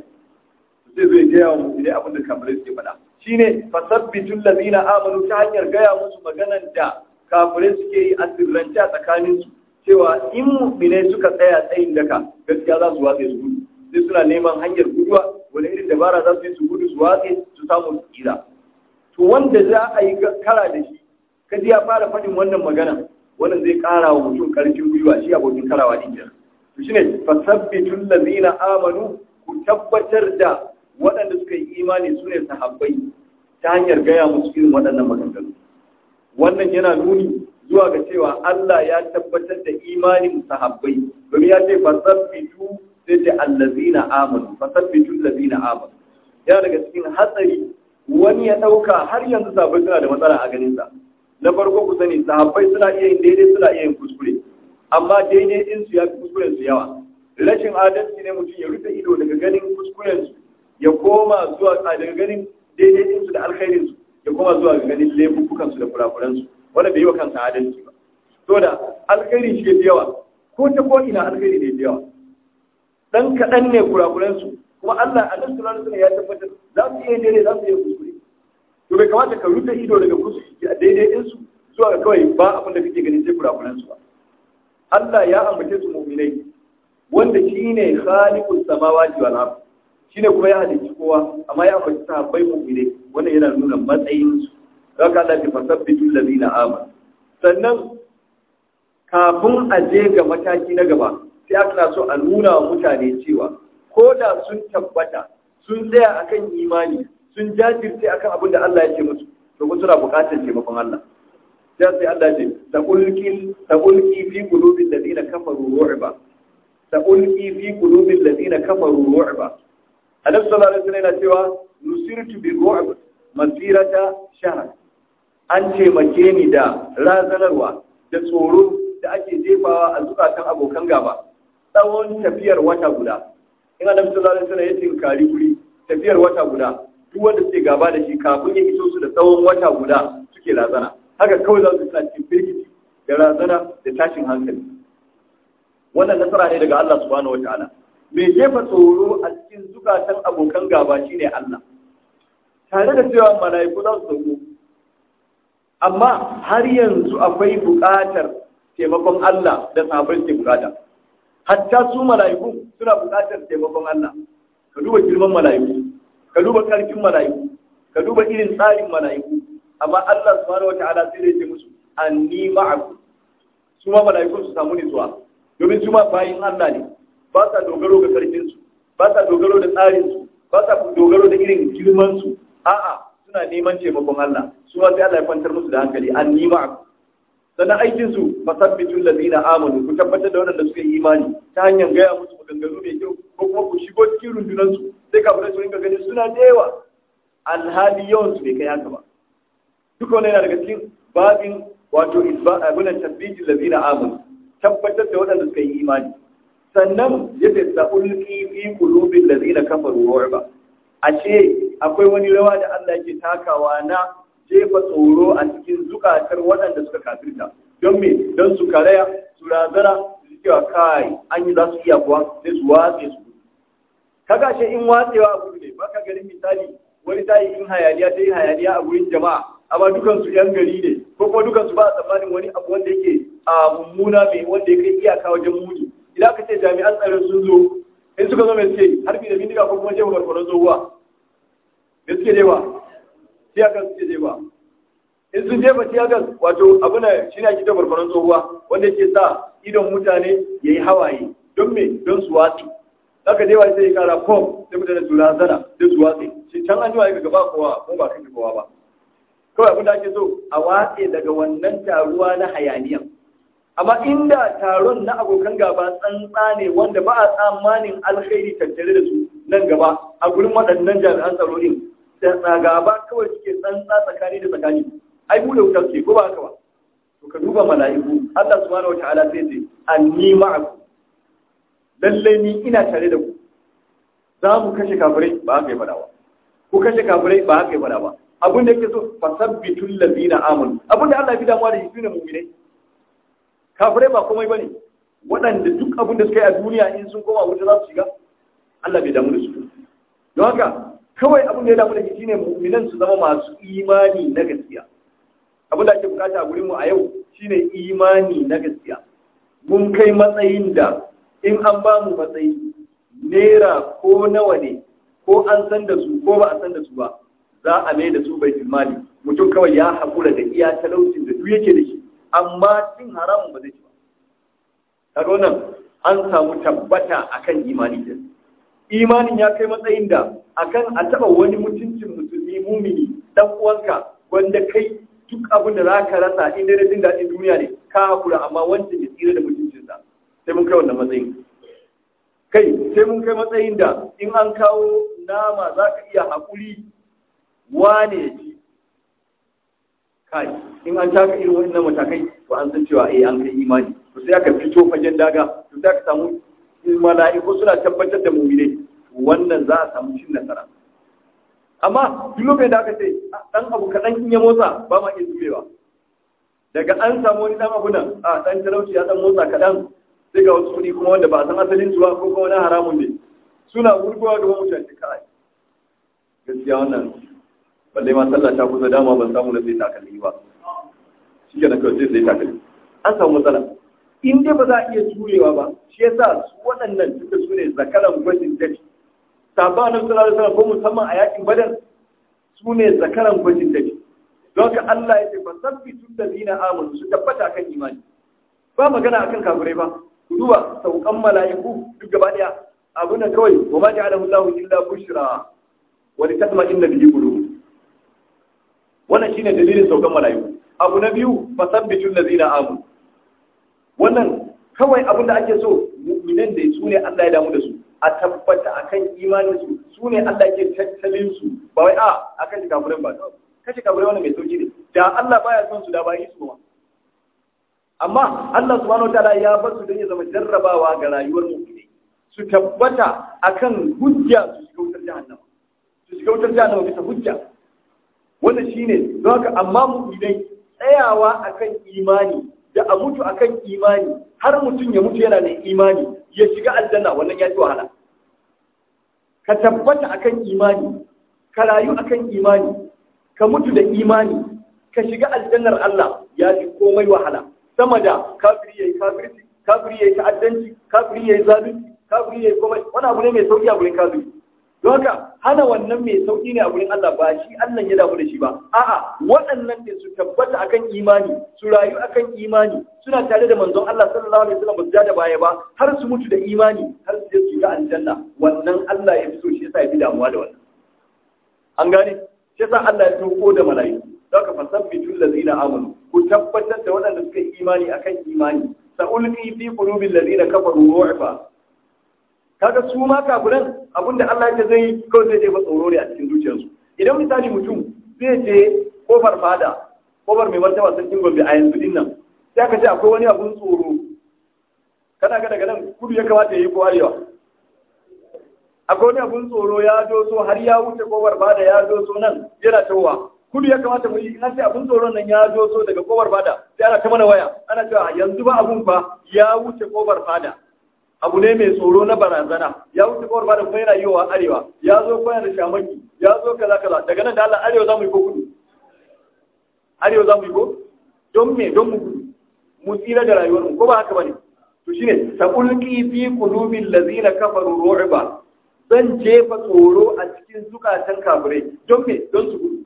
sai zo ya gaya wa musulmai abin da kafirai suke faɗa shine fasabbitul ladina amanu ta hanyar gaya musu maganar da kafirai suke yi a sirrance a tsakaninsu cewa in mu'minai suka tsaya tsayin daka gaskiya za su watse su gudu sai suna neman hanyar guduwa wani irin dabara za su yi su gudu su watse su samu su tsira to wanda za a yi kara da shi kaji ya fara faɗin wannan magana wannan zai ƙara wa mutum ƙarfin gwiwa shi abokin karawa din kenan to shine fasabbitul ladina amanu ku tabbatar da waɗanda suka yi imani su ne sahabbai ta hanyar gaya musu irin waɗannan maganganu wannan yana nuni zuwa ga cewa Allah ya tabbatar da imanin sahabbai domin ya ce fasabbitu sai ce allazina amanu fasabbitu allazina amanu yana daga cikin hatsari wani ya dauka har yanzu sahabbai suna da matsala a ganin sa na farko ku sani sahabbai suna iya yin daidai suna iya yin kuskure amma daidai din su ya fi kuskuren su yawa rashin adalci ne mutum ya rufe ido daga ganin kuskuren su ya koma zuwa daga ganin daidai din su da alkhairin su ya koma zuwa ga ganin laifukan su da kurakuran su wanda bai yi wa kansa adalci ba to da alkhairi shi da yawa ko ta ko ina alkhairi ne da yawa dan kaɗan ne kurakuran su kuma Allah a nan sunan ya tabbatar za su iya daidai za su iya kuskure to bai kamata ka rufe ido daga kuskure a daidai din su zuwa ga kawai ba abin da kake ganin sai kurakuran su ba Allah ya ambace su mu'minai wanda shine khaliqus samawati wal ard shine kuma ya halicci kowa amma ya ambaci sahabbai mu'minai wannan yana nuna matsayin su zaka Allah ya fasabbitu allazina amanu sannan kafin a je ga mataki na gaba sai aka so a nuna wa mutane cewa ko da sun tabbata sun tsaya akan imani sun jajirce akan abin da Allah ya ce musu to ku suna buƙatar taimakon Allah sai sai Allah ya ce taqulqi taqulqi fi qulubil ladina kafaru ru'ba taqulqi fi qulubil ladina kafaru ru'ba Annabi sallallahu alaihi wasallam yana cewa nusirtu bi ru'b masirata shahr an taimake ni da razanarwa da tsoro da ake jefawa a zukatan abokan gaba tsawon tafiyar wata guda in annabi sallallahu alaihi wasallam ya tinkari guri tafiyar wata guda duk wanda suke gaba da shi kafin ya iso su da tsawon wata guda suke razana haka kawai za su suna cikin firgici da razana da tashin hankali wannan nasara ne daga Allah subhanahu wataala mai jefa tsoro a cikin zukatan abokan gaba shine Allah tare da cewa mala'iku za su sauko amma har yanzu akwai buƙatar taimakon Allah da sahabbai ke buƙata hatta su mala'iku suna buƙatar taimakon Allah ka duba girman mala'iku ka duba ƙarfin mala'iku ka duba irin tsarin mala'iku amma Allah subhanahu wata'ala sai ya ce musu anni ma'akum su ma mala'iku su samu nutsuwa domin su ma bayin Allah ne ba sa dogaro ga karfin su ba sa dogaro da tsarin su ba sa dogaro da irin girman su a'a suna neman taimakon Allah su ma sai Allah ya kwantar musu da hankali anni ma'akum sannan aikin su fasabbitul ladina amanu ku tabbatar da waɗanda suka yi imani ta hanyar gaya musu maganganu mai kyau ko kuma ku shigo cikin rundunar su sai kafirai su rinka gani suna da yawa alhali yawan su bai kai haka ba duka wannan yana daga cikin babin wato isba abunan tabbitin ladina amanu tabbatar da waɗanda suka yi imani sannan yace sa'ulqi fi qulubil ladina kafaru ru'ba ashe akwai wani rawa da Allah yake takawa na jefa tsoro a cikin zukatar waɗanda suka kafirta don me don su karaya su razana su cewa kai an yi za su iya kuwa sai su watse su kaga shi in watsewa a gudu ne baka ganin misali wani tayi in hayaniya ta yi hayaniya a gurin jama'a amma dukan su yan gari ne ko kuma dukan su ba a tsammanin wani abu wanda yake a mummuna mai wanda ya kai iyaka wajen muni idan aka ce jami'an tsaron sun zo in suka zo mai suke harbi da bindiga ko kuma jefa barkonon tsohuwa da suke jefa tiyagas suke jefa in sun jefa tiyagas wato abu na shi ne ake ta barkonon tsohuwa wanda yake sa idon mutane ya yi hawaye don me don su watsi haka dai wai sai ya kara pom sai mutane su razana sai su watsi shi can an jiwa ya gaba kowa ko ba kan kowa ba kawai abin da ake so a watse daga wannan taruwa na hayaniya amma inda taron na abokan gaba tsantsa ne wanda ba a tsammanin alkhairi tattare da su nan gaba a gurin waɗannan jami'an tsaro din da gaba kawai suke tsantsa tsakani da tsakani ai bude wutar ke ko ba haka ba to ka duba mala'iku Allah subhanahu wataala sai ce anni ma'akum lalle ni ina tare da ku za mu kashe kafirai ba haka ya fada ba ku kashe kafirai ba haka ya fada ba abin da yake so fasabbitul ladina amanu abin da Allah ya fi damuwa da shi sune mu'minai kafirai ba komai bane waɗanda duk abin da suka yi a duniya in sun koma wuta za su shiga Allah bai damu da su don haka kawai abin da ya damu da shi shine mu'minan su zama masu imani na gaskiya abin da ake bukata a gurin mu a yau shine imani na gaskiya mun kai matsayin da in an ba mu matsayi naira ko nawa ne ko an san da su ko ba a san da su ba za a mai da su bai mali mutum kawai ya haƙura da iya talaucin da duk yake da shi amma cin haramun ba zai ci ba kaga wannan an samu tabbata akan imani da imanin ya kai matsayin da akan a taba wani mutuncin musulmi mumini dan uwanka wanda kai duk abin da zaka rasa in dai jin daɗin duniya ne ka haƙura amma wancan ya tsira da mutuncinsa sai mun kai wannan matsayin kai sai mun kai matsayin da in an kawo nama za ka iya haƙuri wane ya ci kai in an taka irin wannan matakai to an san cewa eh an kai imani to sai aka fito fagen daga to sai aka samu mala'iku suna tabbatar da mu'minai wannan za a samu cin nasara amma duk lokacin da aka ce dan abu kaɗan in ya motsa ba ma iya zubewa daga an samu wani dan abu nan a dan talauci ya dan motsa kaɗan sai ga wasu kuɗi kuma wanda ba a san asalin su ba ko kuma wani haramun ne suna wurgowa gaban mutane kai gaskiya wannan balle ma sallah ta kusa dama ban samu na sai takalmi ba shi ke na kawai sai sai takalmi an samu matsala in dai ba za a iya jurewa ba shi yasa su waɗannan duka su ne zakaran gwajin dafi sabon annabi sallallahu alaihi wasallam ko musamman a yakin badar su ne zakaran gwajin dafi don haka Allah ya ce fa sabbitu allazina amanu su tabbata kan imani ba magana akan kafirai ba ku duba saukan mala'iku duk gaba daya abu na kawai wa ma ja'alahu Allahu illa bushra wa litatma'inna bihi qulub wannan shine dalilin saukan mala'iku abu na biyu fasabbitu allazina amanu wannan kawai abin da ake so mu'minan da su ne Allah ya damu da su a tabbata akan imanin su su ne Allah ke tattalin su ba wai a akan kafirin ba kashe kafirai wannan mai sauki ne da Allah baya son su da ba yi su ba amma Allah subhanahu wataala ya bar su don ya zama jarrabawa ga rayuwar mu'mini su tabbata akan hujja su shiga wutar jahannama su shiga wutar jahannama bisa hujja wannan shine don haka amma mu'minai tsayawa akan imani da a mutu akan imani har mutum ya mutu yana da imani ya shiga aljanna wannan ya ci wahala ka tabbata akan imani ka rayu akan imani ka mutu da imani ka shiga aljannar Allah ya fi komai wahala sama da kafiri yayi kafirci kafiri yayi ta'addanci kafiri yayi zalunci kafiri yayi komai wani abu ne mai sauki a gurin kafiri don haka hana wannan mai sauki ne a gurin Allah ba shi Allah ya damu da shi ba a'a waɗannan ne su tabbata akan imani su rayu akan imani suna tare da manzon Allah sallallahu alaihi wasallam ba su ja da baya ba har su mutu da imani har su je su ga aljanna wannan Allah ya fi so shi yasa ya fi damuwa da wannan an gane shi yasa Allah ya tauko da mala'iku don ka fasabbitul ladina amanu ku tabbatar da waɗanda suka yi imani akan imani sa'ulqi fi qulubil ladina kafaru ru'ba kaga su ma kafiran abinda Allah ya zai kawai zai jefa tsoro ne a cikin zuciyarsu idan misali mutum zai je kofar fada kofar mai martaba sarkin gombe a yanzu din nan sai aka ce akwai wani abun tsoro kana ga daga nan kudu ya kamata ya yi ko arewa akwai wani abun tsoro ya doso har ya wuce kofar fada ya doso nan yana tawowa kudu ya kamata mu yi ina ce abun tsoron nan ya doso daga kofar fada sai ana ta mana waya ana cewa yanzu ba abun fa ya wuce kofar fada abu ne mai tsoro na barazana ya wuce kawar ba da kuma yana yiwa arewa ya zo kuma da shamaki ya zo kaza kaza daga nan da Allah arewa za mu yi ko kudu arewa za mu yi ko don me don mu gudu mu tsira da rayuwar mu ko ba haka bane to shine saqulqi fi qulubil ladzina kafaru ru'ba zan jefa tsoro a cikin zukatan kafirai don me don su gudu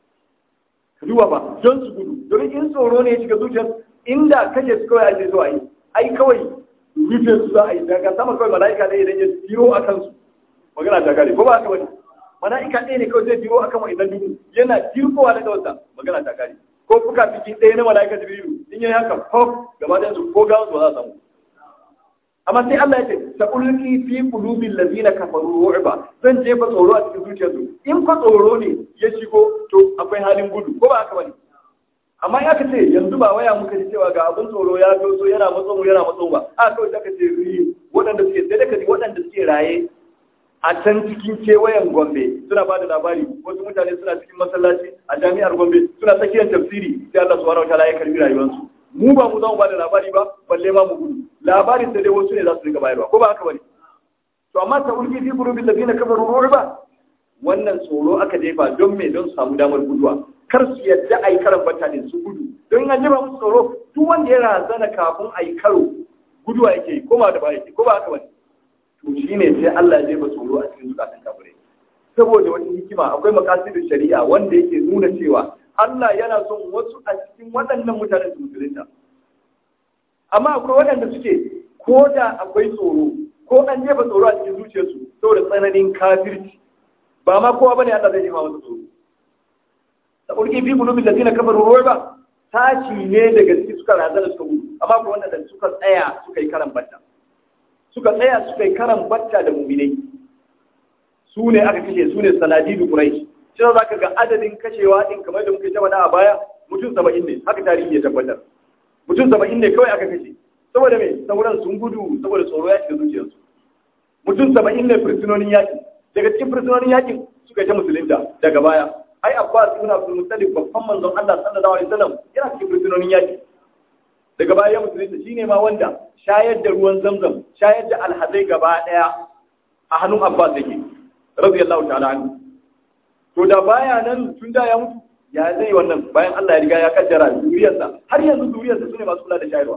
duba ba don su gudu don in tsoro ne ya shiga zuciyar inda kaje su kawai ake zuwa yi ai kawai rufe su za a yi daga sama kawai mala'ika ɗaya idan ya biro a kansu magana ta kare ko ba haka bane mala'ika ɗaya ne kawai zai biro a kan wa'innan duhu yana jirkowa daga wasa magana ta kare ko fuka fiki ɗaya na mala'ika jibrilu in yi haka fof gaba ɗayan su ko gawan su ba za a samu amma sai Allah ya ce sa ulqi fi qulubil ladina kafaru ru'ba zan jefa tsoro a cikin zuciyarsu in ko tsoro ne ya shigo to akwai halin gudu ko ba haka bane amma ya ka ce yanzu ba waya muka ji cewa ga abin tsoro ya doso yana matso mu yana matso ba a kawai zaka ce ri waɗanda suke sai daga waɗanda suke raye a can cikin kewayen gombe suna ba da labari wasu mutane suna cikin masallaci a jami'ar gombe suna tsakiyar tafsiri sai Allah subhanahu wataala ya karbi rayuwarsu mu ba mu za mu ba da labari ba balle ma mu gudu labarin da dai wasu ne za su rika bayarwa ko ba haka bane to amma ta ulki fi qulubil ladina kafaru ru'ba wannan tsoro aka jefa don me don su samu damar guduwa kar su yadda a yi karan bata ne su gudu don an jima musu tsoro duk wanda ya razana kafin a yi karo guduwa yake yi koma da ba yake ko ba haka bane to shine sai Allah ya jefa tsoro a cikin zukatan kafirai saboda wani hikima akwai makasidin shari'a wanda yake nuna cewa Allah yana son wasu a cikin waɗannan mutanen su musulunta amma akwai waɗanda suke ko da akwai tsoro ko an jefa tsoro a cikin zuciyarsu saboda tsananin kafirci ba ma kowa bane Allah zai jefa masa tsoro ulki fi qulubil ladina kafaru ruba tashi ne daga cikin suka razana suka gudu amma ko wanda suka tsaya suka yi karan batta suka tsaya suka yi karan batta da mu'minai su ne aka kashe su ne sanadidu quraish shi za ka ga adadin kashewa din kamar da muke ta faɗa a baya mutum 70 ne haka tarihi ya tabbatar mutum 70 ne kawai aka kashe saboda me sauran sun gudu saboda tsoro ya shiga zuciyarsu mutum 70 ne fursunonin yaƙi daga cikin fursunonin yaƙin suka yi ta musulunta daga baya ai Abbas ibn Abdul Muttalib babban manzon Allah sallallahu alaihi wasallam yana cikin fursunonin yaki daga baya musulunta shine ma wanda shayar da ruwan Zamzam shayar da alhazai gaba daya a hannun Abbas yake radiyallahu ta'ala anhu to da baya nan tun da ya mutu ya zai wannan bayan Allah ya riga ya kaddara zuriyarsa har yanzu zuriyarsa sune masu kula da shayarwa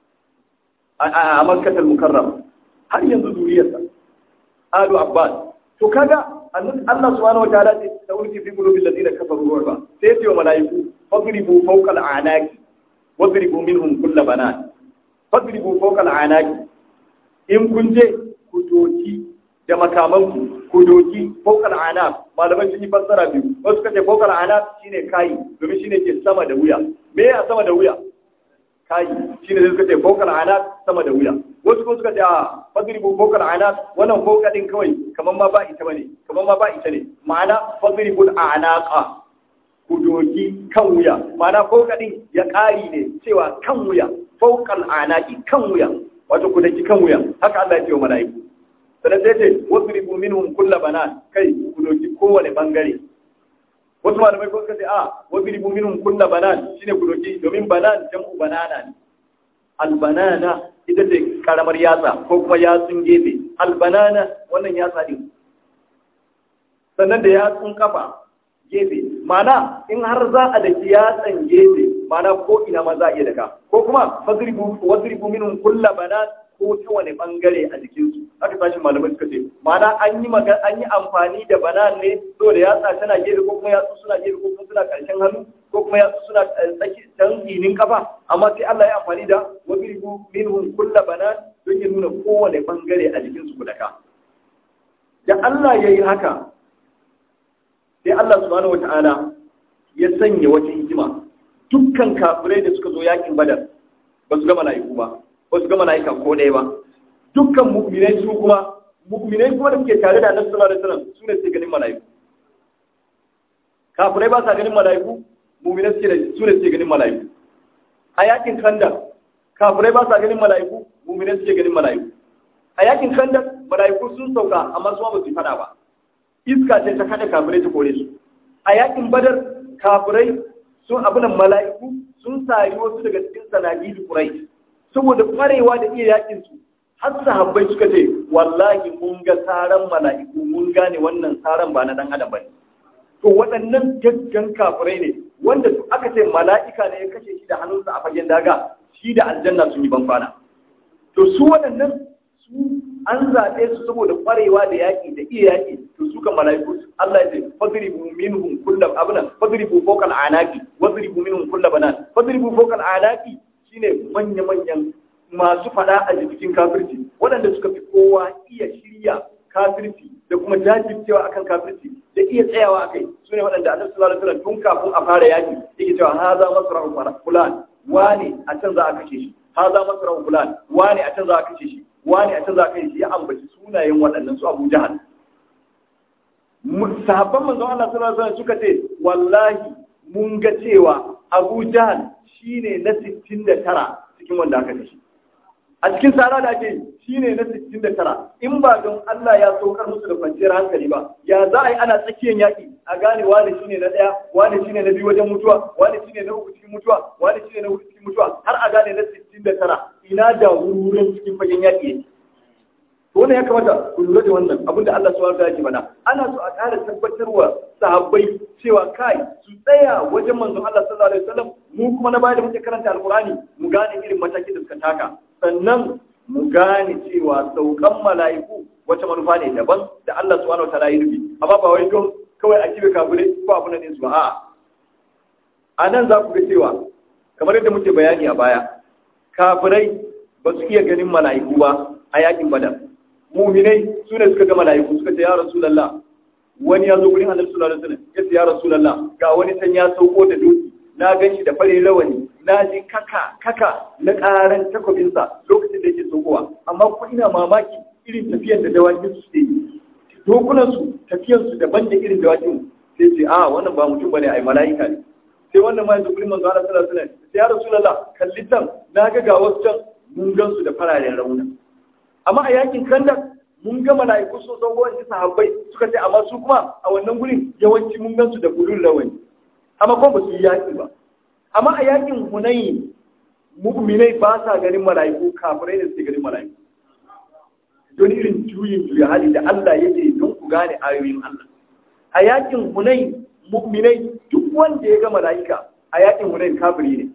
a Makkatul Mukarram har yanzu zuriyarsa Alu Abbas to kaga Allah subhanahu wataala ce ta ulki fi qulubil ladina kafaru ruba sai ce wa malaiku fadribu fawqa al'anaki wadribu minhum kull banat fadribu fawqa al'anaki in kun je ku doki da makaman ku ku doki fawqa al'anak malaman sun yi fassara biyu wasu kace fawqa al'anak shine kai domin shine ke sama da wuya me ya sama da wuya kai shine zai kace fawqa al'anak sama da wuya wasu kuma suka ce a fadribu fawqa al'anak wannan fawqa din kawai kaman ma ba ita bane kaman ma ba ita ne ma'ana fadribul a'naqa ku doki kan wuya ma'ana fauka din ya ƙari ne cewa kan wuya faukal anaki kan wuya wato ku daki kan wuya haka Allah ya ce wa mala'iku sannan sai ce wasribu minhum kulla banan kai ku doki kowane bangare wasu malamai ko suka ce a wasribu minhum kulla banan shine ku doki domin banan jam'u banana ne albanana ita ce karamar yatsa ko kuma yatsun gefe albanana wannan yatsa din sannan da yatsun kafa gefe mana in har za a daki yatsan gefe mana ko ina ma za a iya daka ko kuma fadribu wadribu minhum kulla banan ko ta wani bangare a jikinsu haka sashin malamai suka ce mana an yi magan an yi amfani da banan ne saboda yatsa tana gefe ko kuma yatsu suna gefe ko kuma suna karshen hannu ko kuma yatsu suna tsaki can ginin kafa amma sai Allah ya amfani da wadribu minhum kulla banan don ya nuna kowane bangare a jikinsu ku daka da Allah ya yi haka sai Allah subhanahu wata'ala ya sanya wata hikima dukkan kafirai da suka zo yakin badar ba su ga mala'iku ba ba su ga mala'ika ko ɗaya ba dukkan mu'minai su kuma mu'minai kuma da suke tare da annabi sallallahu alaihi wasallam su ne suke ganin mala'iku kafirai ba sa ganin mala'iku mu'minai suke su ne suke ganin mala'iku a yakin kanda kafirai ba sa ganin mala'iku mu'minai suke ganin mala'iku a yakin kanda mala'iku sun sauka amma su ba su fada ba iska ce ta kada kafirai ta kore su a yakin badar kafirai sun abunan mala'iku sun sari wasu daga cikin sanadi da kurai saboda kwarewa da iya yakin su har sahabbai suka ce wallahi mun ga saran mala'iku mun gane wannan saran ba na dan adam bane to waɗannan gaggan kafirai ne wanda aka ce mala'ika ne ya kashe shi da hannunsa a fagen daga shi da aljanna sun yi banfana to su waɗannan su an zaɓe su saboda ƙwarewa da yaƙi da iya yaƙi to su kan mala'iku Allah ya ce fadribu minhum kulla abuna fadribu fawqa al-anaqi wadribu minhum kulla banan fadribu fawqa al-anaqi shine manya manyan masu fada a cikin kafirci waɗanda suka fi kowa iya shirya kafirci da kuma jajircewa akan kafirci da iya tsayawa akai su ne waɗanda annabi sallallahu alaihi wasallam tun kafin a fara yaƙi yake cewa haza masra'u fulan wani a can za a kashe shi haza masra'u fulan wani a can za a kashe shi wani a can za a kai shi ya ambaci sunayen waɗannan su Abu Jahal sahabban manzon Allah sallallahu alaihi wasallam suka ce wallahi mun ga cewa Abu Jahal shine na 69 cikin wanda aka kashe a cikin sara da ake shine na 69 in ba don Allah ya saukar musu da kwanciyar hankali ba ya za a yi ana tsakiyar yaƙi a gane wani shine na ɗaya wani shine na biyu wajen mutuwa wani shine na uku cikin mutuwa wani shine na hudu cikin mutuwa har a gane na 69 ina da wurin cikin fagen yaƙi yake wannan ya kamata ku lura da wannan abin da Allah subhanahu wa ta'ala mana ana so a ƙara tabbatarwa sahabbai cewa kai su tsaya wajen manzon Allah sallallahu alaihi wasallam mu kuma na baya da muke karanta alqur'ani mu gane irin matakin da suka taka sannan mu gane cewa saukan mala'iku wata manufa ne daban da Allah subhanahu wa ta'ala ya rubi amma ba wai don kawai a kibe kafire ko abu ne su ba a'a a nan za ku ga cewa kamar yadda muke bayani a baya kafirai ba su iya ganin mala'iku ba a yakin badar muminai su ne suka ga mala'iku suka ce ya rasulullah wani ya zo gurin annabi sallallahu alaihi wasallam ya ce ya rasulullah ga wani san ya sauko da doki na gan shi da fare rawani na ji kaka kaka na karan takobinsa lokacin da yake saukowa amma kuma ina mamaki irin tafiyar da dawakin su yi dokunan su tafiyar su daban da irin dawakin sai ce a wannan ba mutum bane ai mala'ika ne sai wannan ma yanzu gurin manzo Allah sallallahu alaihi wasallam sai ya rasulullah kalli tan na ga ga wasu can mun gan su da fararen rauna amma a yakin kandak mun ga mala'iku sun zo wani sahabbai suka ce amma su kuma a wannan gurin yawanci mun gan su da gudun rawani amma kuma ba su yi yaki ba amma a yakin hunayi mu'minai ba sa ganin mala'iku kafirai da suke ganin mala'iku don irin juyin juya hali da Allah yake don ku gane ayoyin Allah a yakin hunayi mu'minai duk wanda ya ga mala'ika a yakin hunayi kafiri ne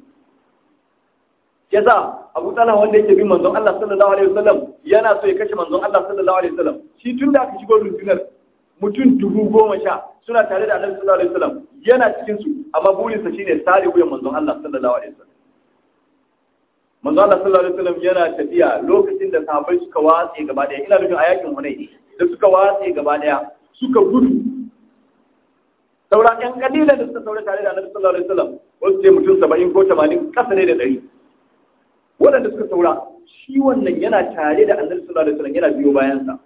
yasa Abu Talha wanda yake bin manzon Allah sallallahu alaihi wasallam yana so ya kashe manzon Allah sallallahu alaihi wasallam shi tun da aka shigo rundunar mutum dubu goma sha suna tare da Annabi sallallahu alaihi wasallam yana cikin su amma burinsa shine sare wuyan manzon Allah sallallahu alaihi wasallam manzon Allah sallallahu alaihi wasallam yana tafiya lokacin da sahabbai suka watse gaba daya ina nufin a yakin Hunayn da suka watse gaba daya suka gudu saura ƴan kalilan da suka saura tare da Annabi sallallahu alaihi wasallam wasu ce mutum 70 ko 80 kasa ne da 100 waɗanda suka saura shi wannan yana tare da annabi sallallahu alaihi wasallam yana biyo bayansa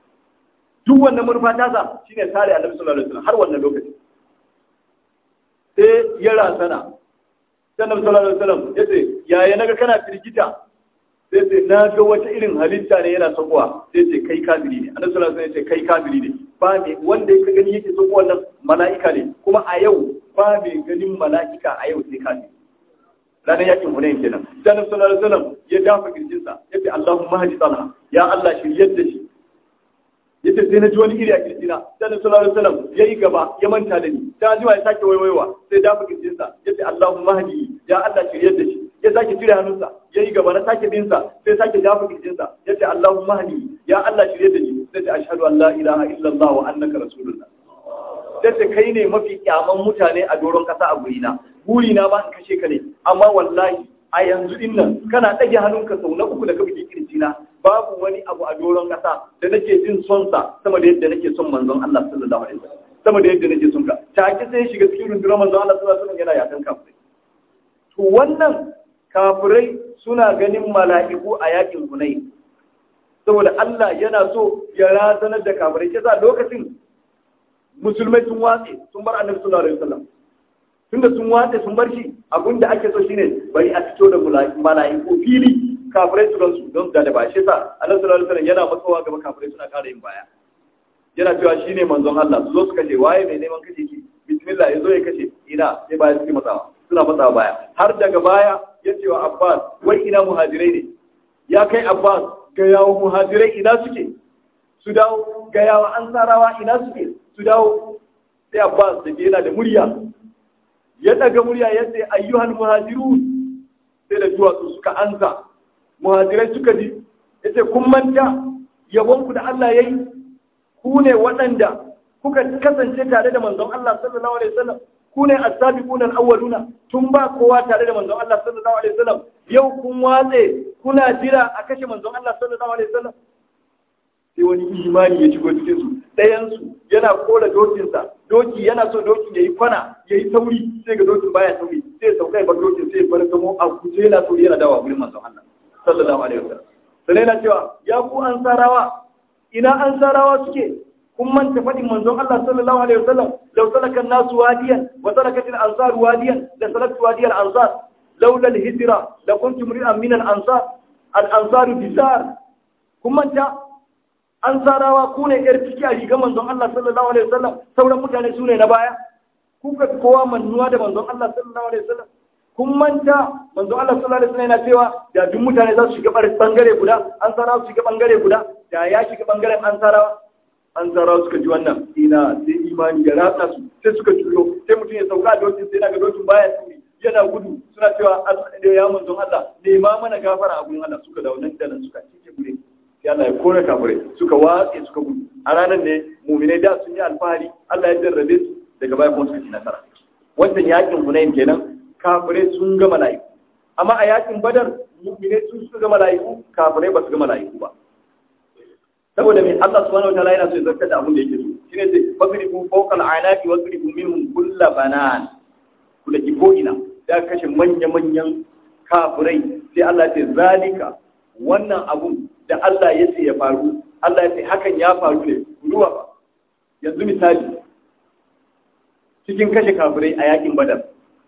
duk wannan murfa ta sa shine tare annabi sallallahu alaihi wasallam har wannan lokaci ya rasana sannan sallallahu alaihi wasallam yace yaya naga kana firgita sai ce na ga wata irin halitta ne yana sakowa sai ce kai kafiri ne annabi sallallahu alaihi wasallam ya ce kai kafiri ne ba me wanda ya gani yake sakowa wannan mala'ika ne kuma a yau ba me ganin mala'ika a yau sai kafiri ranar yakin hunayin kenan sai annabi sallallahu alaihi wasallam ya dafa kirjinsa yace Allahumma hadi talha ya Allah shiryar da shi yace sai na ji wani iri a kirjina sai annabi sallallahu alaihi wasallam yayi gaba ya manta da ni sai ji ya sake waiwaiwa sai dafa kirjinsa yace Allahumma hadi ya Allah shiryar da shi ya sake cire hannunsa yayi gaba na sake bin sa sai sake dafa kirjinsa yace Allahumma hadi ya Allah shiryar da ni sai ce ashhadu an la ilaha illallah wa annaka rasulullah sai kai ne mafi kyaman mutane a doron kasa a gurina burina ma in kashe ka ne amma wallahi a yanzu din nan kana ɗage hannunka sau na uku da ka buge kirjina babu wani abu a doron ƙasa da nake jin son sa sama da yadda nake son manzon Allah sallallahu alaihi wasallam sama da yadda nake son ka take sai shiga cikin rundunar manzon Allah sallallahu alaihi wasallam yana yakan kafirai to wannan kafirai suna ganin mala'iku a yakin Hunayn saboda Allah yana so ya razanar da kafirai sai lokacin musulmai sun watse sun bar annabi sallallahu alaihi wasallam tunda sun watse sun bar shi abin da ake so shine bari a fito da mala'iku fili kafirai su ransu don da da ba shi sa annabi sallallahu alaihi wasallam yana matsowa gaba kafirai suna ƙara yin baya yana cewa shine manzon Allah su zo su kashe waye mai neman kashe ki bismillah ya zo ya kashe ina sai baya suke matsawa suna matsawa baya har daga baya ya ce wa Abbas wai ina muhajirai ne ya kai Abbas ga yawo muhajirai ina suke su dawo ga yawo ansarawa ina suke su dawo sai Abbas da yana da murya ya daga murya ya ce ayyuhan muhajirun sai da duwatsu suka ansa muhajirai suka ji ya ce kun manta yabonku da Allah ya yi ku ne waɗanda kuka kasance tare da manzon Allah sallallahu alaihi wasallam ku ne as-sabiquna al-awwaluna tun ba kowa tare da manzon Allah sallallahu alaihi wasallam yau kun watse kuna jira a kashe manzon Allah sallallahu alaihi wasallam sai wani imani ya shigo cikin su ɗayan su yana kora dokinsa doki yana so dokin yayi kwana yayi sauri sai ga dokin baya sauri sai ya sauka ya bar dokin sai ya bar samo a kuce yana sauri yana dawa gurin manzon Allah sallallahu alaihi wasallam sai yana cewa ya ku ansarawa ina ansarawa suke kun manta faɗin manzon Allah sallallahu alaihi wasallam law salaka an-nasu wadiyan wa salakat al-ansar wadiyan la salaktu wadiyan al-ansar laula al-hijra la kuntu mri'an min al-ansar al-ansar bisar kun manta ansarawa ku ne yar ciki a rigar manzon Allah sallallahu alaihi wasallam sauran mutane su ne na baya ku ka kowa mannuwa da manzon Allah sallallahu alaihi wasallam kun manta manzon Allah sallallahu alaihi wasallam yana cewa da duk mutane za su shiga bangare guda ansarawa su shiga bangare guda da ya shiga bangaren ansarawa ansarawa suka ji wannan ina sai imani ya ratsa su sai suka juyo sai mutum ya sauka a dokin sai naga dokin baya sauri yana gudu suna cewa ya manzon Allah nema mana gafara a gurin Allah suka dawo nan da nan suka cike gure sai Allah ya kore kafirai suka watse suka gudu a ranar ne muminai da sun yi alfahari Allah ya jarrabe su daga baya kuma suka ci nasara wannan yakin Hunain kenan kafirai sun ga mala'iku amma a yakin Badar muminai sun suka ga mala'iku kafirai ba su ga mala'iku ba saboda mai Allah subhanahu wataala yana so ya zartar da abin da yake so shine sai fadribu fawqa al'anaqi wadribu minhum kull banan kula ki ko ina da kashe manya manyan kafirai sai Allah ya ce zalika wannan abun da Allah ya ce ya faru Allah ya ce hakan ya faru ne ruwa ba yanzu misali cikin kashe kafirai a yakin badar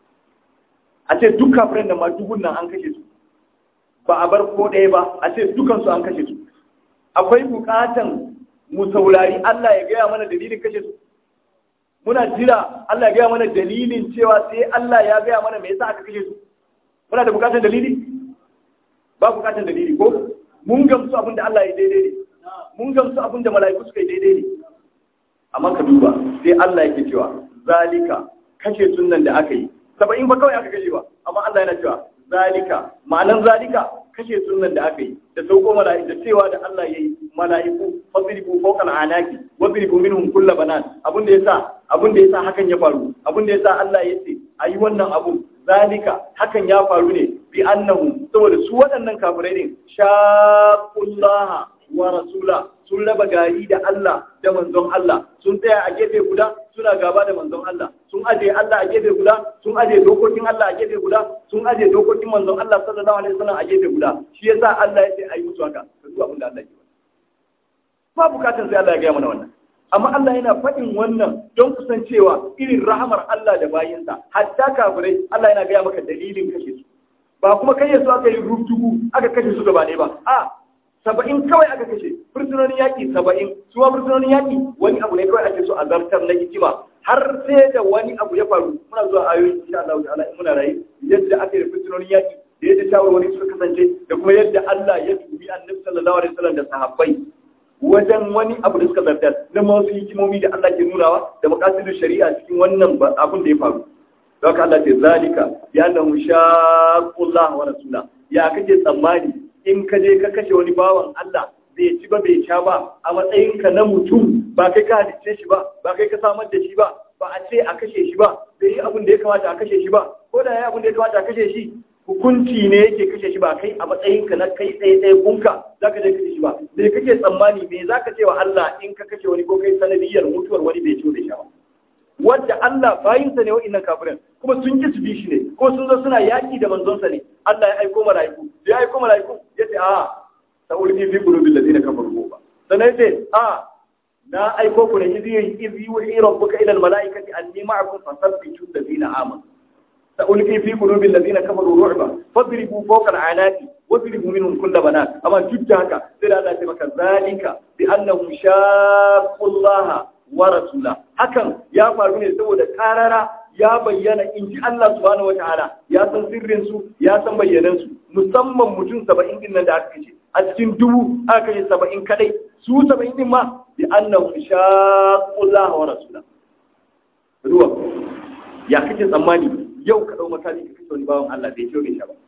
a ce duk kafirai da ma dubun nan an kashe su ba a bar ko ɗaya ba a ce dukansu an kashe su akwai bukatan mu saurari Allah ya gaya mana dalilin kashe su muna jira Allah ya gaya mana dalilin cewa sai Allah ya gaya mana me yasa aka kashe su muna da bukatan dalili ba bukatan dalili ko mun gamsu abin da Allah ya daidai ne mun gamsu abin da mala'iku suka yi daidai ne amma ka duba sai Allah yake cewa zalika kashe sunan da aka yi saba'in ba kawai aka kashe ba amma Allah yana cewa zalika ma'anan zalika kashe sunan da aka yi da sauko mala'iku da cewa da Allah yayi mala'iku fasrifu fawqa al'anaki wadribu minhum kull banan abin da yasa abin da yasa hakan ya faru abin da yasa Allah ya ce ayi wannan abu zalika hakan ya faru ne bi annahu saboda su waɗannan kafirai ne shaqullaha wa rasula sun raba gari da Allah da manzon Allah sun tsaya a gefe guda suna gaba da manzon Allah sun aje Allah a gefe guda sun aje dokokin Allah a gefe guda sun aje dokokin manzon Allah sallallahu alaihi wasallam a gefe guda shi yasa Allah ya ce ayi musu haka ka duba abin da Allah ya ba bukatar sai Allah ya gaya mana wannan amma Allah yana faɗin wannan don kusancewa irin rahamar Allah da bayinsa hatta kafirai Allah yana gaya maka dalilin kashe su ba kuma kai su aka yi rubdugu aka kashe su gaba ɗaya ba a saba'in kawai aka kashe fursunonin yaƙi saba'in su ma fursunonin yaƙi wani abu ne kawai ake so a zartar na hikima har sai da wani abu ya faru muna zuwa ayoyi insha Allah ta'ala in muna rayu yadda aka yi fursunonin yaƙi da yadda shawarwari suka kasance da kuma yadda Allah ya dubi annabi sallallahu alaihi wasallam da sahabbai wajen wani abu da suka zartar na wasu hikimomi da Allah ke nunawa da makasidu shari'a cikin wannan abun da ya faru don haka Allah ce zalika ya annahu shaqullah wa rasula ya kake tsammani in ka je ka kashe wani bawan Allah bai ci ba bai sha ba a matsayinka na mutum ba kai ka halicce shi ba ba kai ka samar da shi ba ba a ce a kashe shi ba bai yi abin da ya kamata a kashe shi ba ko da ya yi abin da ya kamata a kashe shi hukunci ne yake kashe shi ba kai a matsayinka na kai tsaye tsaye kunka za ka je kashe shi ba da kake tsammani me za ka ce wa Allah in ka kashe wani ko kai sanadiyar mutuwar wani bai ciwo bai sha ba wadda Allah bayinsa ne wa'innan kafirin kuma sun ki su bi shi ne ko sun zo suna yaki da manzonsa ne Allah ya aiko mala'iku ya aiko mala'iku ya ce a sa'ulki fi qulubil ladina kafaru ba sannan ya ce a na aiko ku ne izi izi yuhi rabbuka ila al mala'ikati anni ma'akum fasabbitu alladhina amanu سألقي في قلوب الذين كفروا رعبا فاضربوا فوق العناق واضربوا منهم كل بنات أما جدك سير الله تبارك ذلك بأنهم شاقوا الله ورسوله hakan ya faru ne saboda karara ya bayyana in ji Allah subhanahu wataala ya san sirrin su ya san bayyanan su musamman mutum 70 din nan da aka kace a cikin dubu aka kace 70 kadai su 70 din ma bi annahum shaqullaha wa rasula ruwa ya kace tsammani yau ka ɗau makami ka kashe wani bawan Allah bai ciyo bai sha ba.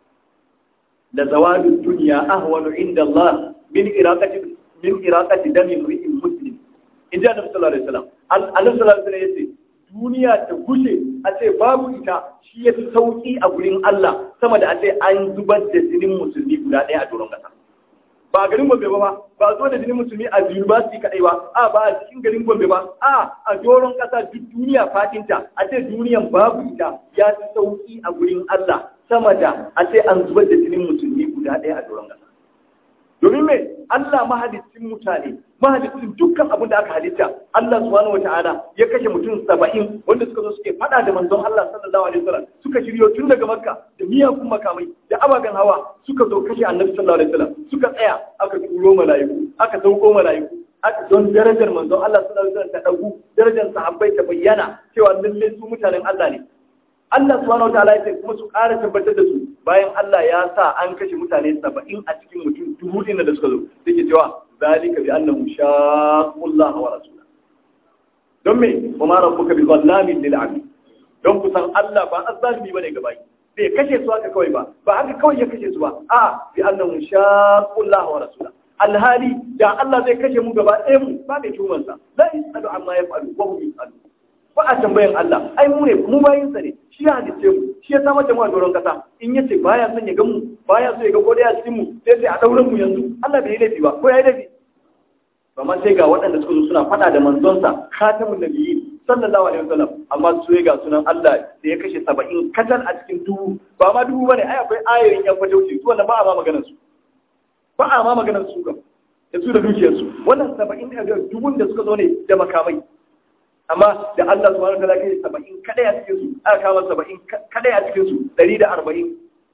Da zawalin duniya ahwanu inda Allah min iraqati min iraqati dami mri'in muslim. In ji Annabi sallallahu alaihi wasallam. Annabi sallallahu alaihi wasallam yace duniya ta gushe a ce babu ita shi ya fi sauki a gurin Allah sama da a ce an zubar da jinin musulmi guda ɗaya a doron ƙasa. ba a garin Gombe ba ba zo da jinin musulmi a university kadai ba a ba a cikin garin Gombe ba a a doron kasa duk duniya fatinta a ce duniyan babu ita ya fi sauki a gurin Allah sama da a ce an zubar da jinin musulmi guda ɗaya a doron kasa domin me Allah mahalicin mutane mahalicin dukkan abin da aka halitta Allah subhanahu wata'ala ya kashe mutum saba'in wanda suka zo suke fada da manzon Allah sallallahu alaihi wasallam suka shiryo tun daga Makka da miyagun makamai da ababen hawa suka zo kashe Annabi sallallahu alaihi wasallam suka tsaya aka turo mala'iku aka sauko mala'iku aka don darajar manzon Allah sallallahu alaihi wasallam ta dagu darajar sahabbai ta bayyana cewa lalle su mutanen Allah ne Allah subhanahu wataala ya ce kuma su ƙara tabbatar da su bayan Allah ya sa an kashe mutane saba'in a cikin mutum dubu ɗin da suka zo da ke cewa zalika bi annahu shaqullah wa rasulah don me wa ma rabbuka bi zallamin lil abid don kusan Allah ba azzalimi bane ga baki bai kashe su haka kawai ba ba haka kawai ya kashe su ba a bi annahu shaqullah wa rasulah alhali da Allah zai kashe mu gaba ɗaya mu ba mai tumansa la yasalu amma yaf'alu wa hum yasalu ba a tambayan Allah ai mu ne mu bayin sa ne shi ya halice mu shi ya samar da mu a doron kasa in yace baya son ya ga mu baya so ya ga kodai a cikin mu sai sai a dauran mu yanzu Allah bai yi laifi ba ko ya yi laifi amma sai ga waɗanda suka zo suna faɗa da manzonsa khatamun nabiyyi sallallahu alaihi wasallam amma su ga sunan Allah da ya kashe 70 katal a cikin dubu ba ma dubu bane ai akwai ayoyin yan fatauci su wannan ba a ma maganar su ba a ma maganar su ga da su da dukiyar su wannan 70 da dubun da suka zo ne da makamai amma da Allah subhanahu wa ta'ala kai 70 kadai a cikin su aka kama 70 kadai a cikin su 140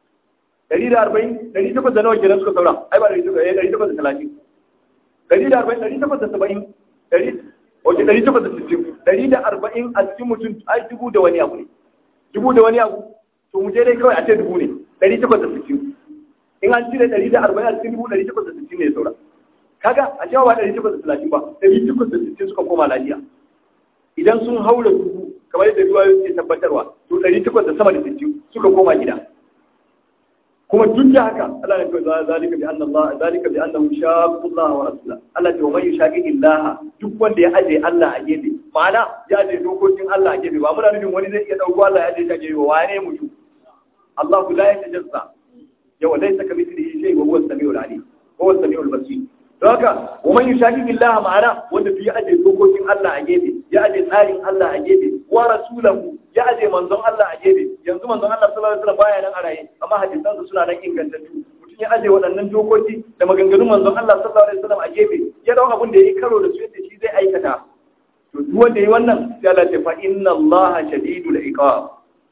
140 108 da nawa kenan suka saura ai ba 130 ɗari da arba'in ɗari takwas da saba'in ɗari wace ɗari takwas da sittin ɗari da arba'in a cikin mutum ai dubu da wani abu ne dubu da wani abu to mu je dai kawai a ce dubu ne ɗari takwas da sittin in an cire ɗari da arba'in a cikin dubu ɗari takwas da sittin ne saura kaga a cewa ba ɗari takwas da talatin ba ɗari takwas da sittin suka koma lafiya idan sun haura dubu kamar yadda ruwa ke tabbatarwa to ɗari takwas da sama da sittin suka koma gida kuma duk da haka Allah ne kawai zalika bi anna Allah zalika bi annahu shaqqa Allah wa rasulahu Allah ce wa man yushaqiqi Allah duk wanda ya aje Allah a gefe ma'ana ya aje dokokin Allah a gefe ba muna nufin wani zai iya dauko Allah ya aje ta gefe wa ne mutum Allah la yatajazza yawa laysa kamithlihi shay wa huwa as-sami'ul alim huwa as-sami'ul basir don haka wa man yushaqiqi Allah ma'ana wanda duk ya aje dokokin Allah a gefe ya aje tsarin Allah a gefe wa rasulahu ya aje manzon Allah a gefe yanzu manzon Allah sallallahu alaihi wasallam baya nan a raye amma hadisansa suna nan ingantattu mutum ya aje waɗannan dokoki da maganganun manzon Allah sallallahu alaihi wasallam a gefe ya dau abin da yayi karo da su yace shi zai aikata to duk wanda yi wannan sai Allah ce fa inna Allah shadidul iqab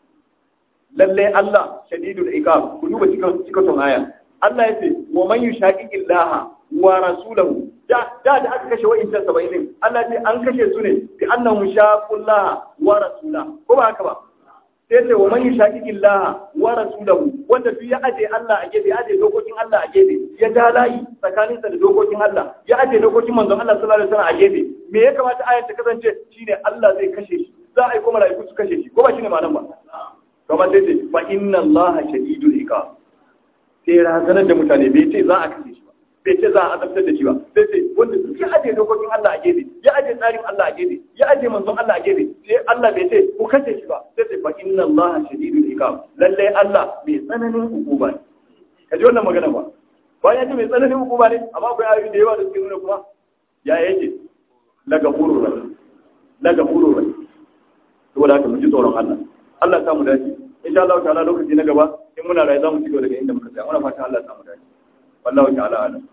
lalle Allah shadidul iqab ku duba cikin cikin aya Allah ya ce wa man yushaqiqillaha wa rasulahu da da da aka kashe wa'incan 70 din Allah ce an kashe su ne bi annahum shaqullaha wa rasulahu ko ba haka ba sai ce wa man yushaqiqillaha wa rasulahu wanda duk ya aje Allah a gefe aje dokokin Allah a gefe ya ja layi tsakaninsa da dokokin Allah ya aje dokokin manzon Allah sallallahu alaihi wasallam a gefe me ya kamata ayar ta kasance shine Allah zai kashe shi za a yi kuma malaiku su kashe shi ko ba shine ma'anar ba kamar sai ce fa inna Allah shadidul iqab sai razanar da mutane bai ce za a kashe shi ba bai ce za a azabtar da shi ba sai ce wanda duk ya aje dokokin Allah a gefe ya aje tsarin Allah a gefe ya aje manzon Allah a gefe sai Allah bai ce ku kashe shi ba sai ce fa inna Allah shadidul iqab lalle Allah mai tsananin hukuma ne kaji wannan magana ba bayan ce mai tsananin hukuma ne amma akwai ayoyi da yawa da suke nuna kuma ya yake la gafurur rahim la gafurur rahim saboda haka mu ji tsoron Allah Allah ya samu dace insha Allah ta'ala lokaci na gaba in muna rayu za mu ci gaba daga inda muka tsaya muna fatan Allah ya samu dace wallahu ta'ala alam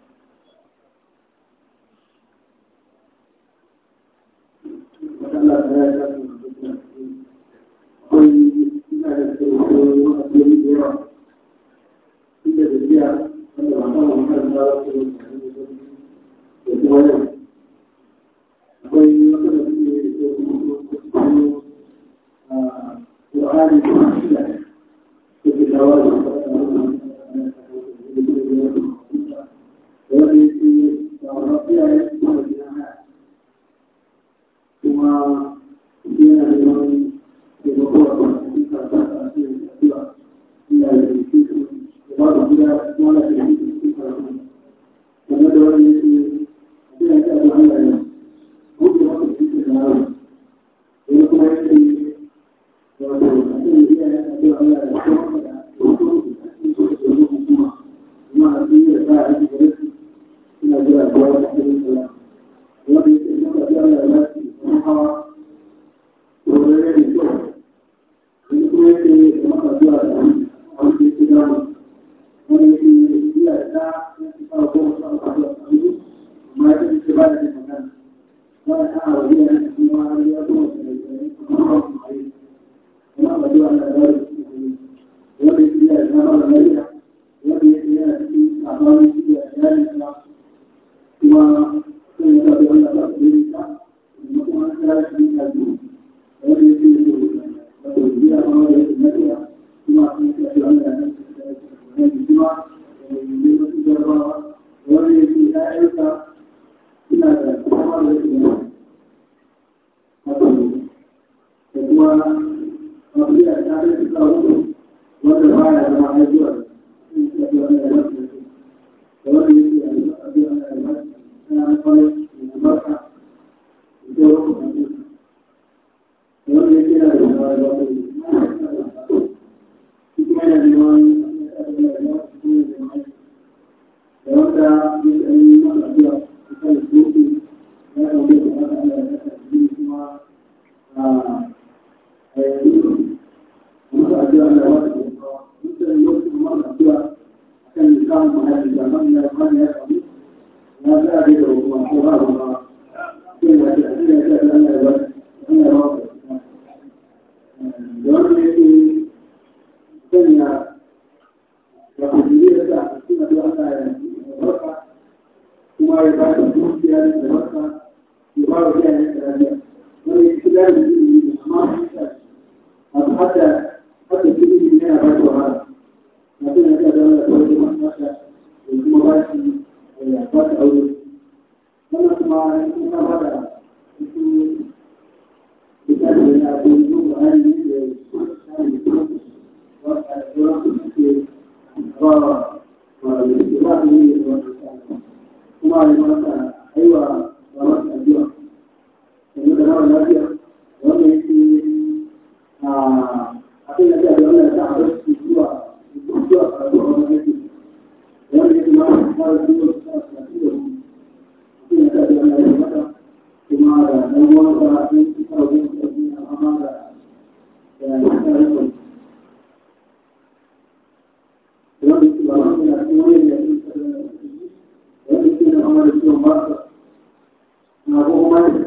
na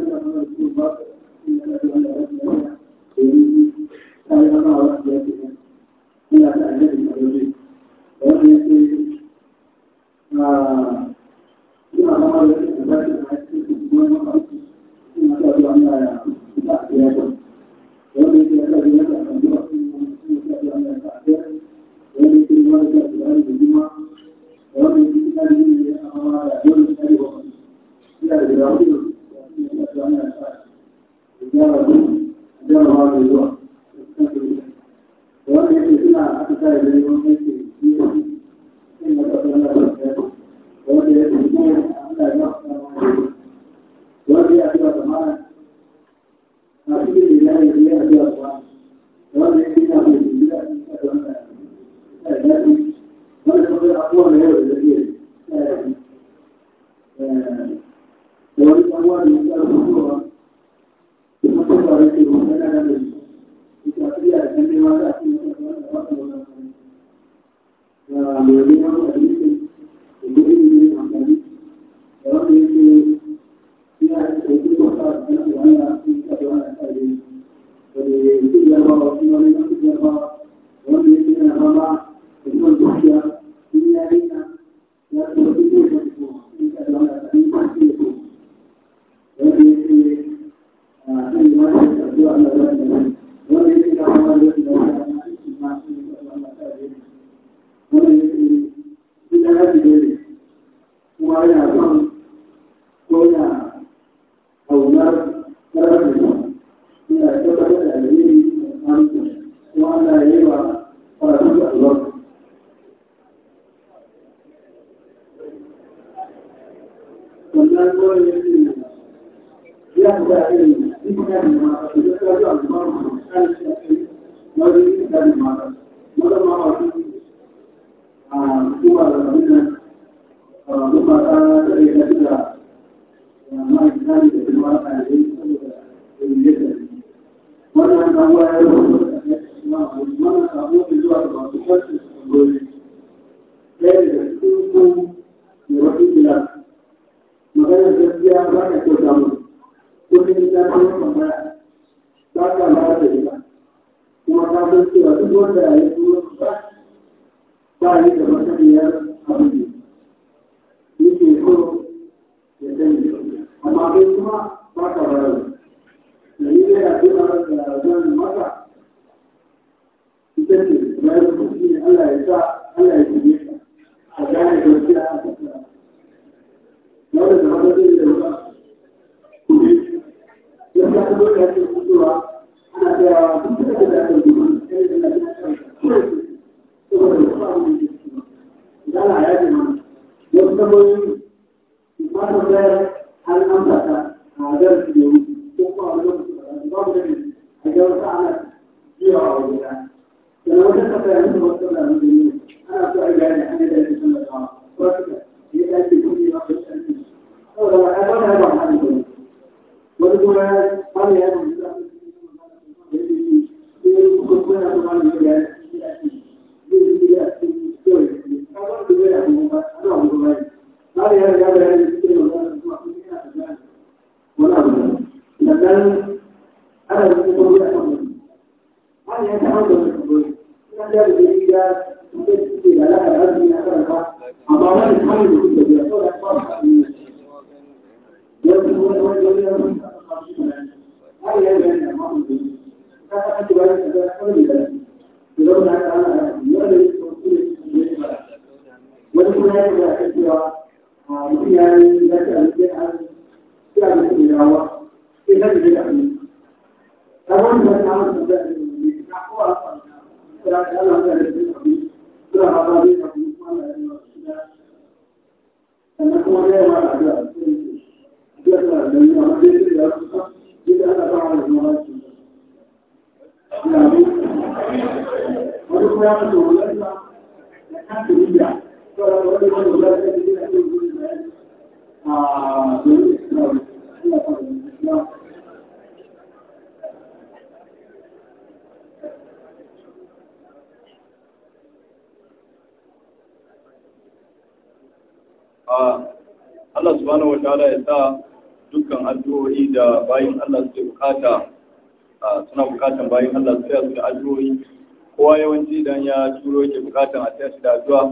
Allah subhanahu wa ta'ala ya sa dukkan addu'o'i da bayin Allah suke bukata suna bukatan bayin Allah su su da addu'o'i kowa yawanci idan ya turo yake bukatan a taya shi da addu'a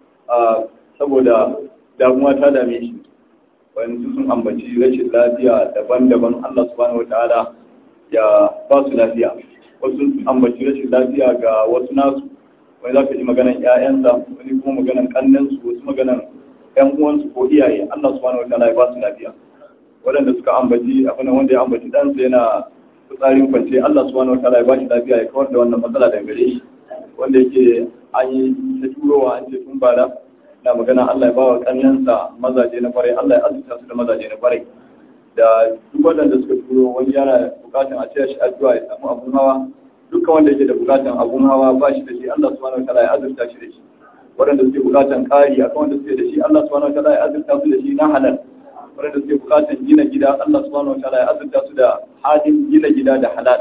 saboda damuwa ta dame shi wani sun ambaci rashin lafiya daban-daban Allah subhanahu wa ta'ala ya ba su lafiya wasu sun ambaci rashin lafiya ga wasu nasu wani za ka ji maganan 'ya'yansa wani kuma maganan kannansu wasu maganan ‘yan uwansu ko iyaye Allah subhanahu wa ta'ala ya ba su lafiya waɗanda suka ambaci abin wanda ya ambaci ɗansa yana fitsarin kwance Allah subhanahu wa ta'ala ya ba shi lafiya ya kawar da wannan matsala daga gare shi wanda yake an yi ta turowa an ce tun bala na magana Allah ya bawa kannansa mazaje na kwarai Allah ya azurta su da mazaje na kwarai da duk waɗanda suka turo wani yana bukatan a taya shi addu'a ya samu abun hawa dukkan wanda yake da bukatan abun hawa ba shi da shi Allah subhanahu wa ta'ala ya azurta shi da shi waɗanda suke bukatan ƙari akan wanda suke da shi Allah subhanahu wa ta'ala ya azurta su da shi na halal waɗanda suke bukatan gina gida Allah subhanahu wa ta'ala ya azurta su da halin gina gida da halal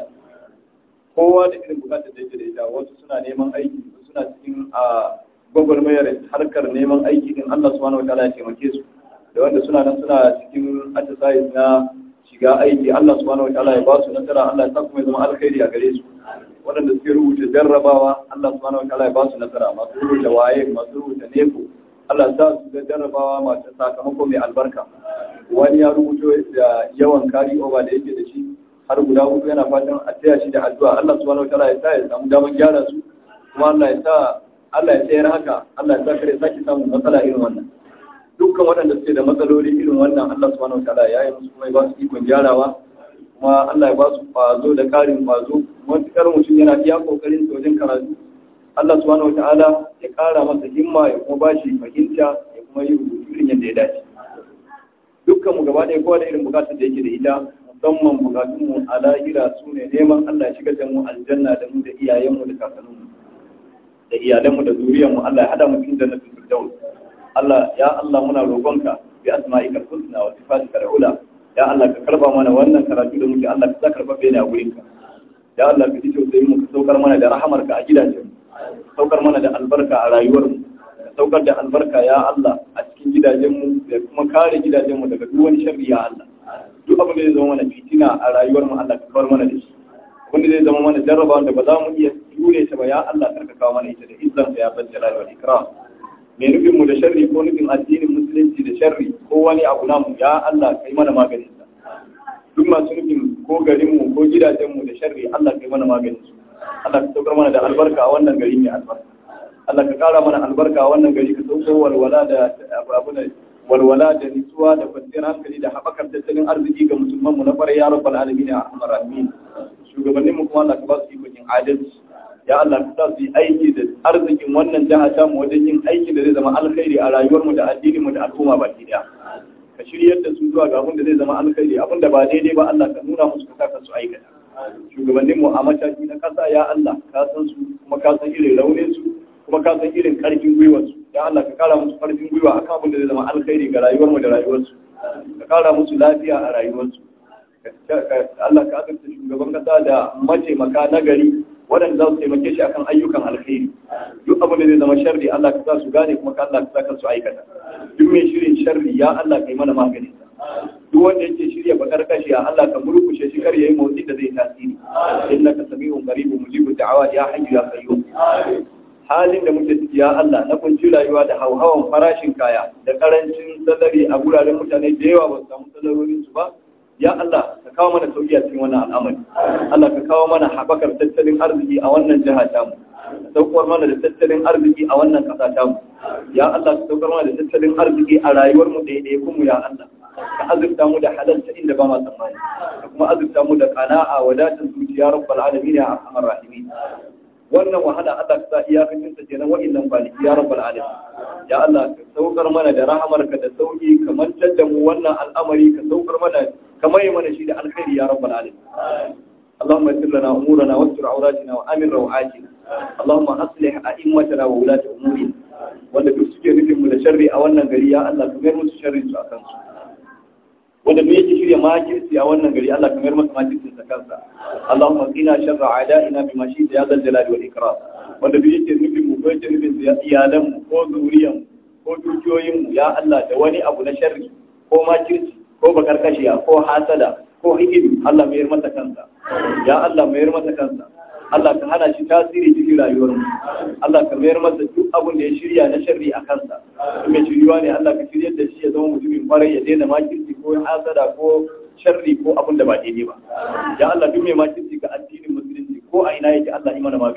kowa da irin bukatar da yake da ita wasu suna neman aiki suna cikin a gwagwarmayar harkar neman aiki din Allah subhanahu wa ta'ala ya taimake su da wanda suna nan suna cikin exercise na shiga aiki Allah subhanahu wa ta'ala ya ba su nasara Allah ya sa kuma ya zama alkhairi a gare su waɗanda suke rubuta jarrabawa Allah subhanahu wa ta'ala ya ba su nasara masu rubuta waye masu rubuta neko Allah ya sa su ga jarrabawa masu sakamako mai albarka wani ya rubuto da yawan kari over da yake da shi har guda hudu yana fatan a taya shi da addu'a Allah subhanahu wa ta'ala ya sa ya samu damar gyara su kuma Allah ya sa Allah ya tsayar haka Allah ya sa kare sake samun matsala irin wannan dukkan waɗanda suke da matsaloli irin wannan Allah subhanahu wa ta'ala ya yi musu kuma ya ba su ikon gyarawa kuma Allah ya ba su kwazo da ƙarin kwazo matuƙar mutum yana iya ƙoƙarin sa wajen karatu Allah subhanahu wa ta'ala ya ƙara masa himma ya kuma ba shi fahimta ya kuma yi rubutu irin yadda ya dace dukkan mu gaba ɗaya kowa da irin bukatar da yake da ita musamman bukatun mu a lahira su ne neman Allah ya shigar da mu aljanna da mu da iyayenmu da kakanninmu da iyalanmu da zuriyarmu Allah ya hada mu cikin jannatul firdaus Allah ya Allah muna roƙonka bi asma'ika husna wa sifatika al-ula ya Allah ka karba mana wannan karatu da muke Allah ka sa karba bai a gurinka ya Allah ka ji tausayin mu ka saukar mana da rahamarka a gidajen mu ka saukar mana da albarka a rayuwar mu ka saukar da albarka ya Allah a cikin gidajen mu da kuma kare gidajen mu daga duk wani sharri ya Allah duk abin da zai zama mana fitina a rayuwar mu Allah ka kawar mana da shi wanda zai zama mana jarraba wanda ba za mu iya jure ta ba ya Allah karka kawo mana ita da izzan ya bar jalal wal ikram mai nufin mu da sharri ko nufin addinin musulunci da sharri ko wani abu namu ya Allah kai mana maganin sa duk masu nufin ko garin mu ko gidajen mu da sharri Allah kai mana maganin su Allah ka saukar mana da albarka a wannan gari mai albarka Allah ka kara mana albarka a wannan gari ka sauko walwala da abu da walwala da nutsuwa da kwanciyar hankali da haɓakar tattalin arziki ga musulman mu na fara ya rabbal alamin ya arhamar rahimin shugabannin mu kuma Allah ka ba su ikon yin adalci ya Allah ka sa su yi aiki da arzikin wannan jiha ta mu wajen yin aiki da zai zama alkhairi a rayuwar mu da addinin mu da al'umma baki daya ka shiryar da su zuwa ga abin da zai zama alkhairi abin da ba daidai ba Allah ka nuna musu ka saka su aikata shugabannin mu a mataki na kasa ya Allah ka san su kuma ka san irin raunin su kuma ka san irin karfin gwiwar su ya Allah ka kara musu karfin gwiwa akan abin da zai zama alkhairi ga rayuwar mu da rayuwar su ka kara musu lafiya a rayuwar su Allah ka azurta shugaban kasa da mataimaka na gari waɗanda za su taimake shi akan ayyukan alkhairi duk abin da zai zama sharri Allah ka sa su gane kuma ka Allah ka sa su aikata duk mai shirin sharri ya Allah ka yi mana magani duk wanda yake shirya bakar kashi ya Allah ka murkushe shi kar yayi motsi da zai tasiri innaka sami'un qaribun mujibud da'awat ya hayyu ya qayyum halin da muke ciki ya Allah na kunci rayuwa da hauhawan farashin kaya da karancin salari a guraren mutane da yawa ba su samu salarorin su ba ya Allah ka kawo mana sauki a cikin wannan al'amari Allah ka kawo mana haɓakar tattalin arziki a wannan jiha tamu ka saukar mana da tattalin arziki a wannan ƙasa tamu ya Allah ka saukar mana da tattalin arziki a rayuwar mu ɗaya kuma ya Allah ka azurta mu da halalta inda ba ma tsammani ka kuma azurta mu da qana'a wadatar zuciya rabbal alamin ya arhamar rahimin wannan wahala Allah ka sa iyakacin ta kenan wa'annan kwanaki ya rabbal alamin ya Allah ka saukar mana da rahamarka da sauki ka mantar da mu wannan al'amari ka saukar mana ka mai mana shi da alkhairi ya rabbal alamin اللهم يسر لنا امورنا واستر عوراتنا وامن روعاتنا اللهم اصلح ائمتنا وولاة امورنا wanda duk suke nufin mu da sharri a wannan gari ya Allah ka mayar musu sharri su akan su wanda me yake shirya makirci a wannan gari Allah ka mayar masa makircin sa kansa Allahumma qina sharra a'da'ina bima shi'ta ya zal jalali wal ikram wanda duk yake nufin mu ko yake nufin iyalan mu ko zuriyan ko dukiyoyin mu ya Allah da wani abu na sharri ko makirci ko bakarkashiya ko hasada ko hikidu Allah mayar masa kansa ya Allah mayar masa kansa Allah ka hana shi tasiri cikin rayuwar mu Allah ka mayar masa duk abin da ya shirya na sharri a kansa in mai shiryuwa ne Allah ka shiryar da shi ya zama mutumin kwarai ya daina makirci ko hasada ko sharri ko abin da ba daidai ba ya Allah duk mai makirci ga addinin musulunci ko a ina yake Allah imana maganin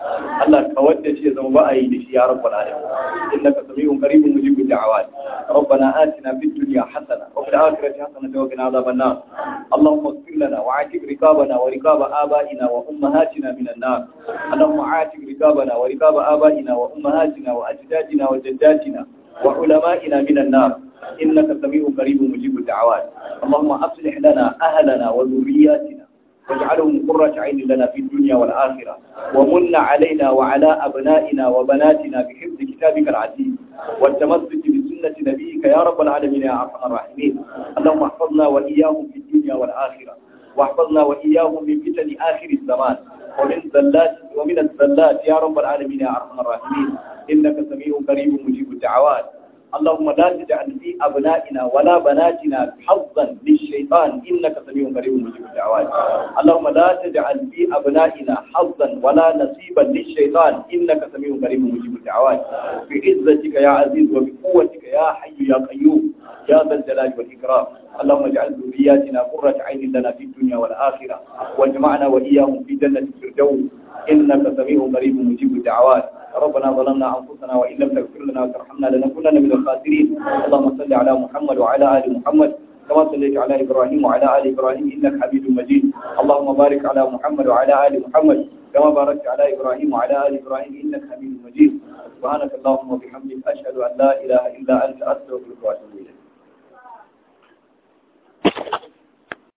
Allah ka wadda shi ya zama ba a yi da shi ya rabbal alamin innaka sami'un qaribun mujibud da'awat ربنا آتنا في الدنيا حسنة وفي الآخرة حسنة وقنا عذاب النار اللهم اغفر لنا وعاتق رقابنا ورقاب آبائنا وأمهاتنا من النار اللهم عاتق رقابنا ورقاب آبائنا وأمهاتنا وأجدادنا وجداتنا وعلمائنا من النار إنك سميع قريب مجيب الدعوات اللهم أصلح لنا أهلنا وذرياتنا واجعلهم قرة عين لنا في الدنيا والآخرة ومن علينا وعلى أبنائنا وبناتنا بحفظ كتابك العزيز والتمسك بسنة نبيك يا رب العالمين يا أرحم الراحمين اللهم احفظنا وإياهم في الدنيا والآخرة واحفظنا وإياهم من فتن آخر الزمان ومن زلات ومن الزلات يا رب العالمين يا أرحم الراحمين إنك سميع قريب مجيب الدعوات اللهم لا تجعل في أبنائنا ولا بناتنا حظا للشيطان إنك سميع قريب مجيب الدعوات اللهم لا تجعل في أبنائنا حظا ولا نصيبا للشيطان إنك سميع قريب مجيب الدعوات بعزتك يا عزيز وبقوتك يا حي يا قيوم يا ذا الجلال والإكرام اللهم اجعل ذرياتنا قرة عين لنا في الدنيا والآخرة واجمعنا وإياهم في جنة الفردوس إنك سميع قريب مجيب الدعوات ربنا ظلمنا أنفسنا وإن لم تغفر لنا وترحمنا لنكونن من الخاسرين اللهم صل على محمد وعلى آل محمد كما صليت على إبراهيم وعلى آل إبراهيم إنك حميد مجيد اللهم بارك على محمد وعلى آل محمد كما باركت على إبراهيم وعلى آل إبراهيم إنك حميد مجيد سبحانك اللهم وبحمدك أشهد أن لا إله إلا أنت أستغفرك وأتوب إليك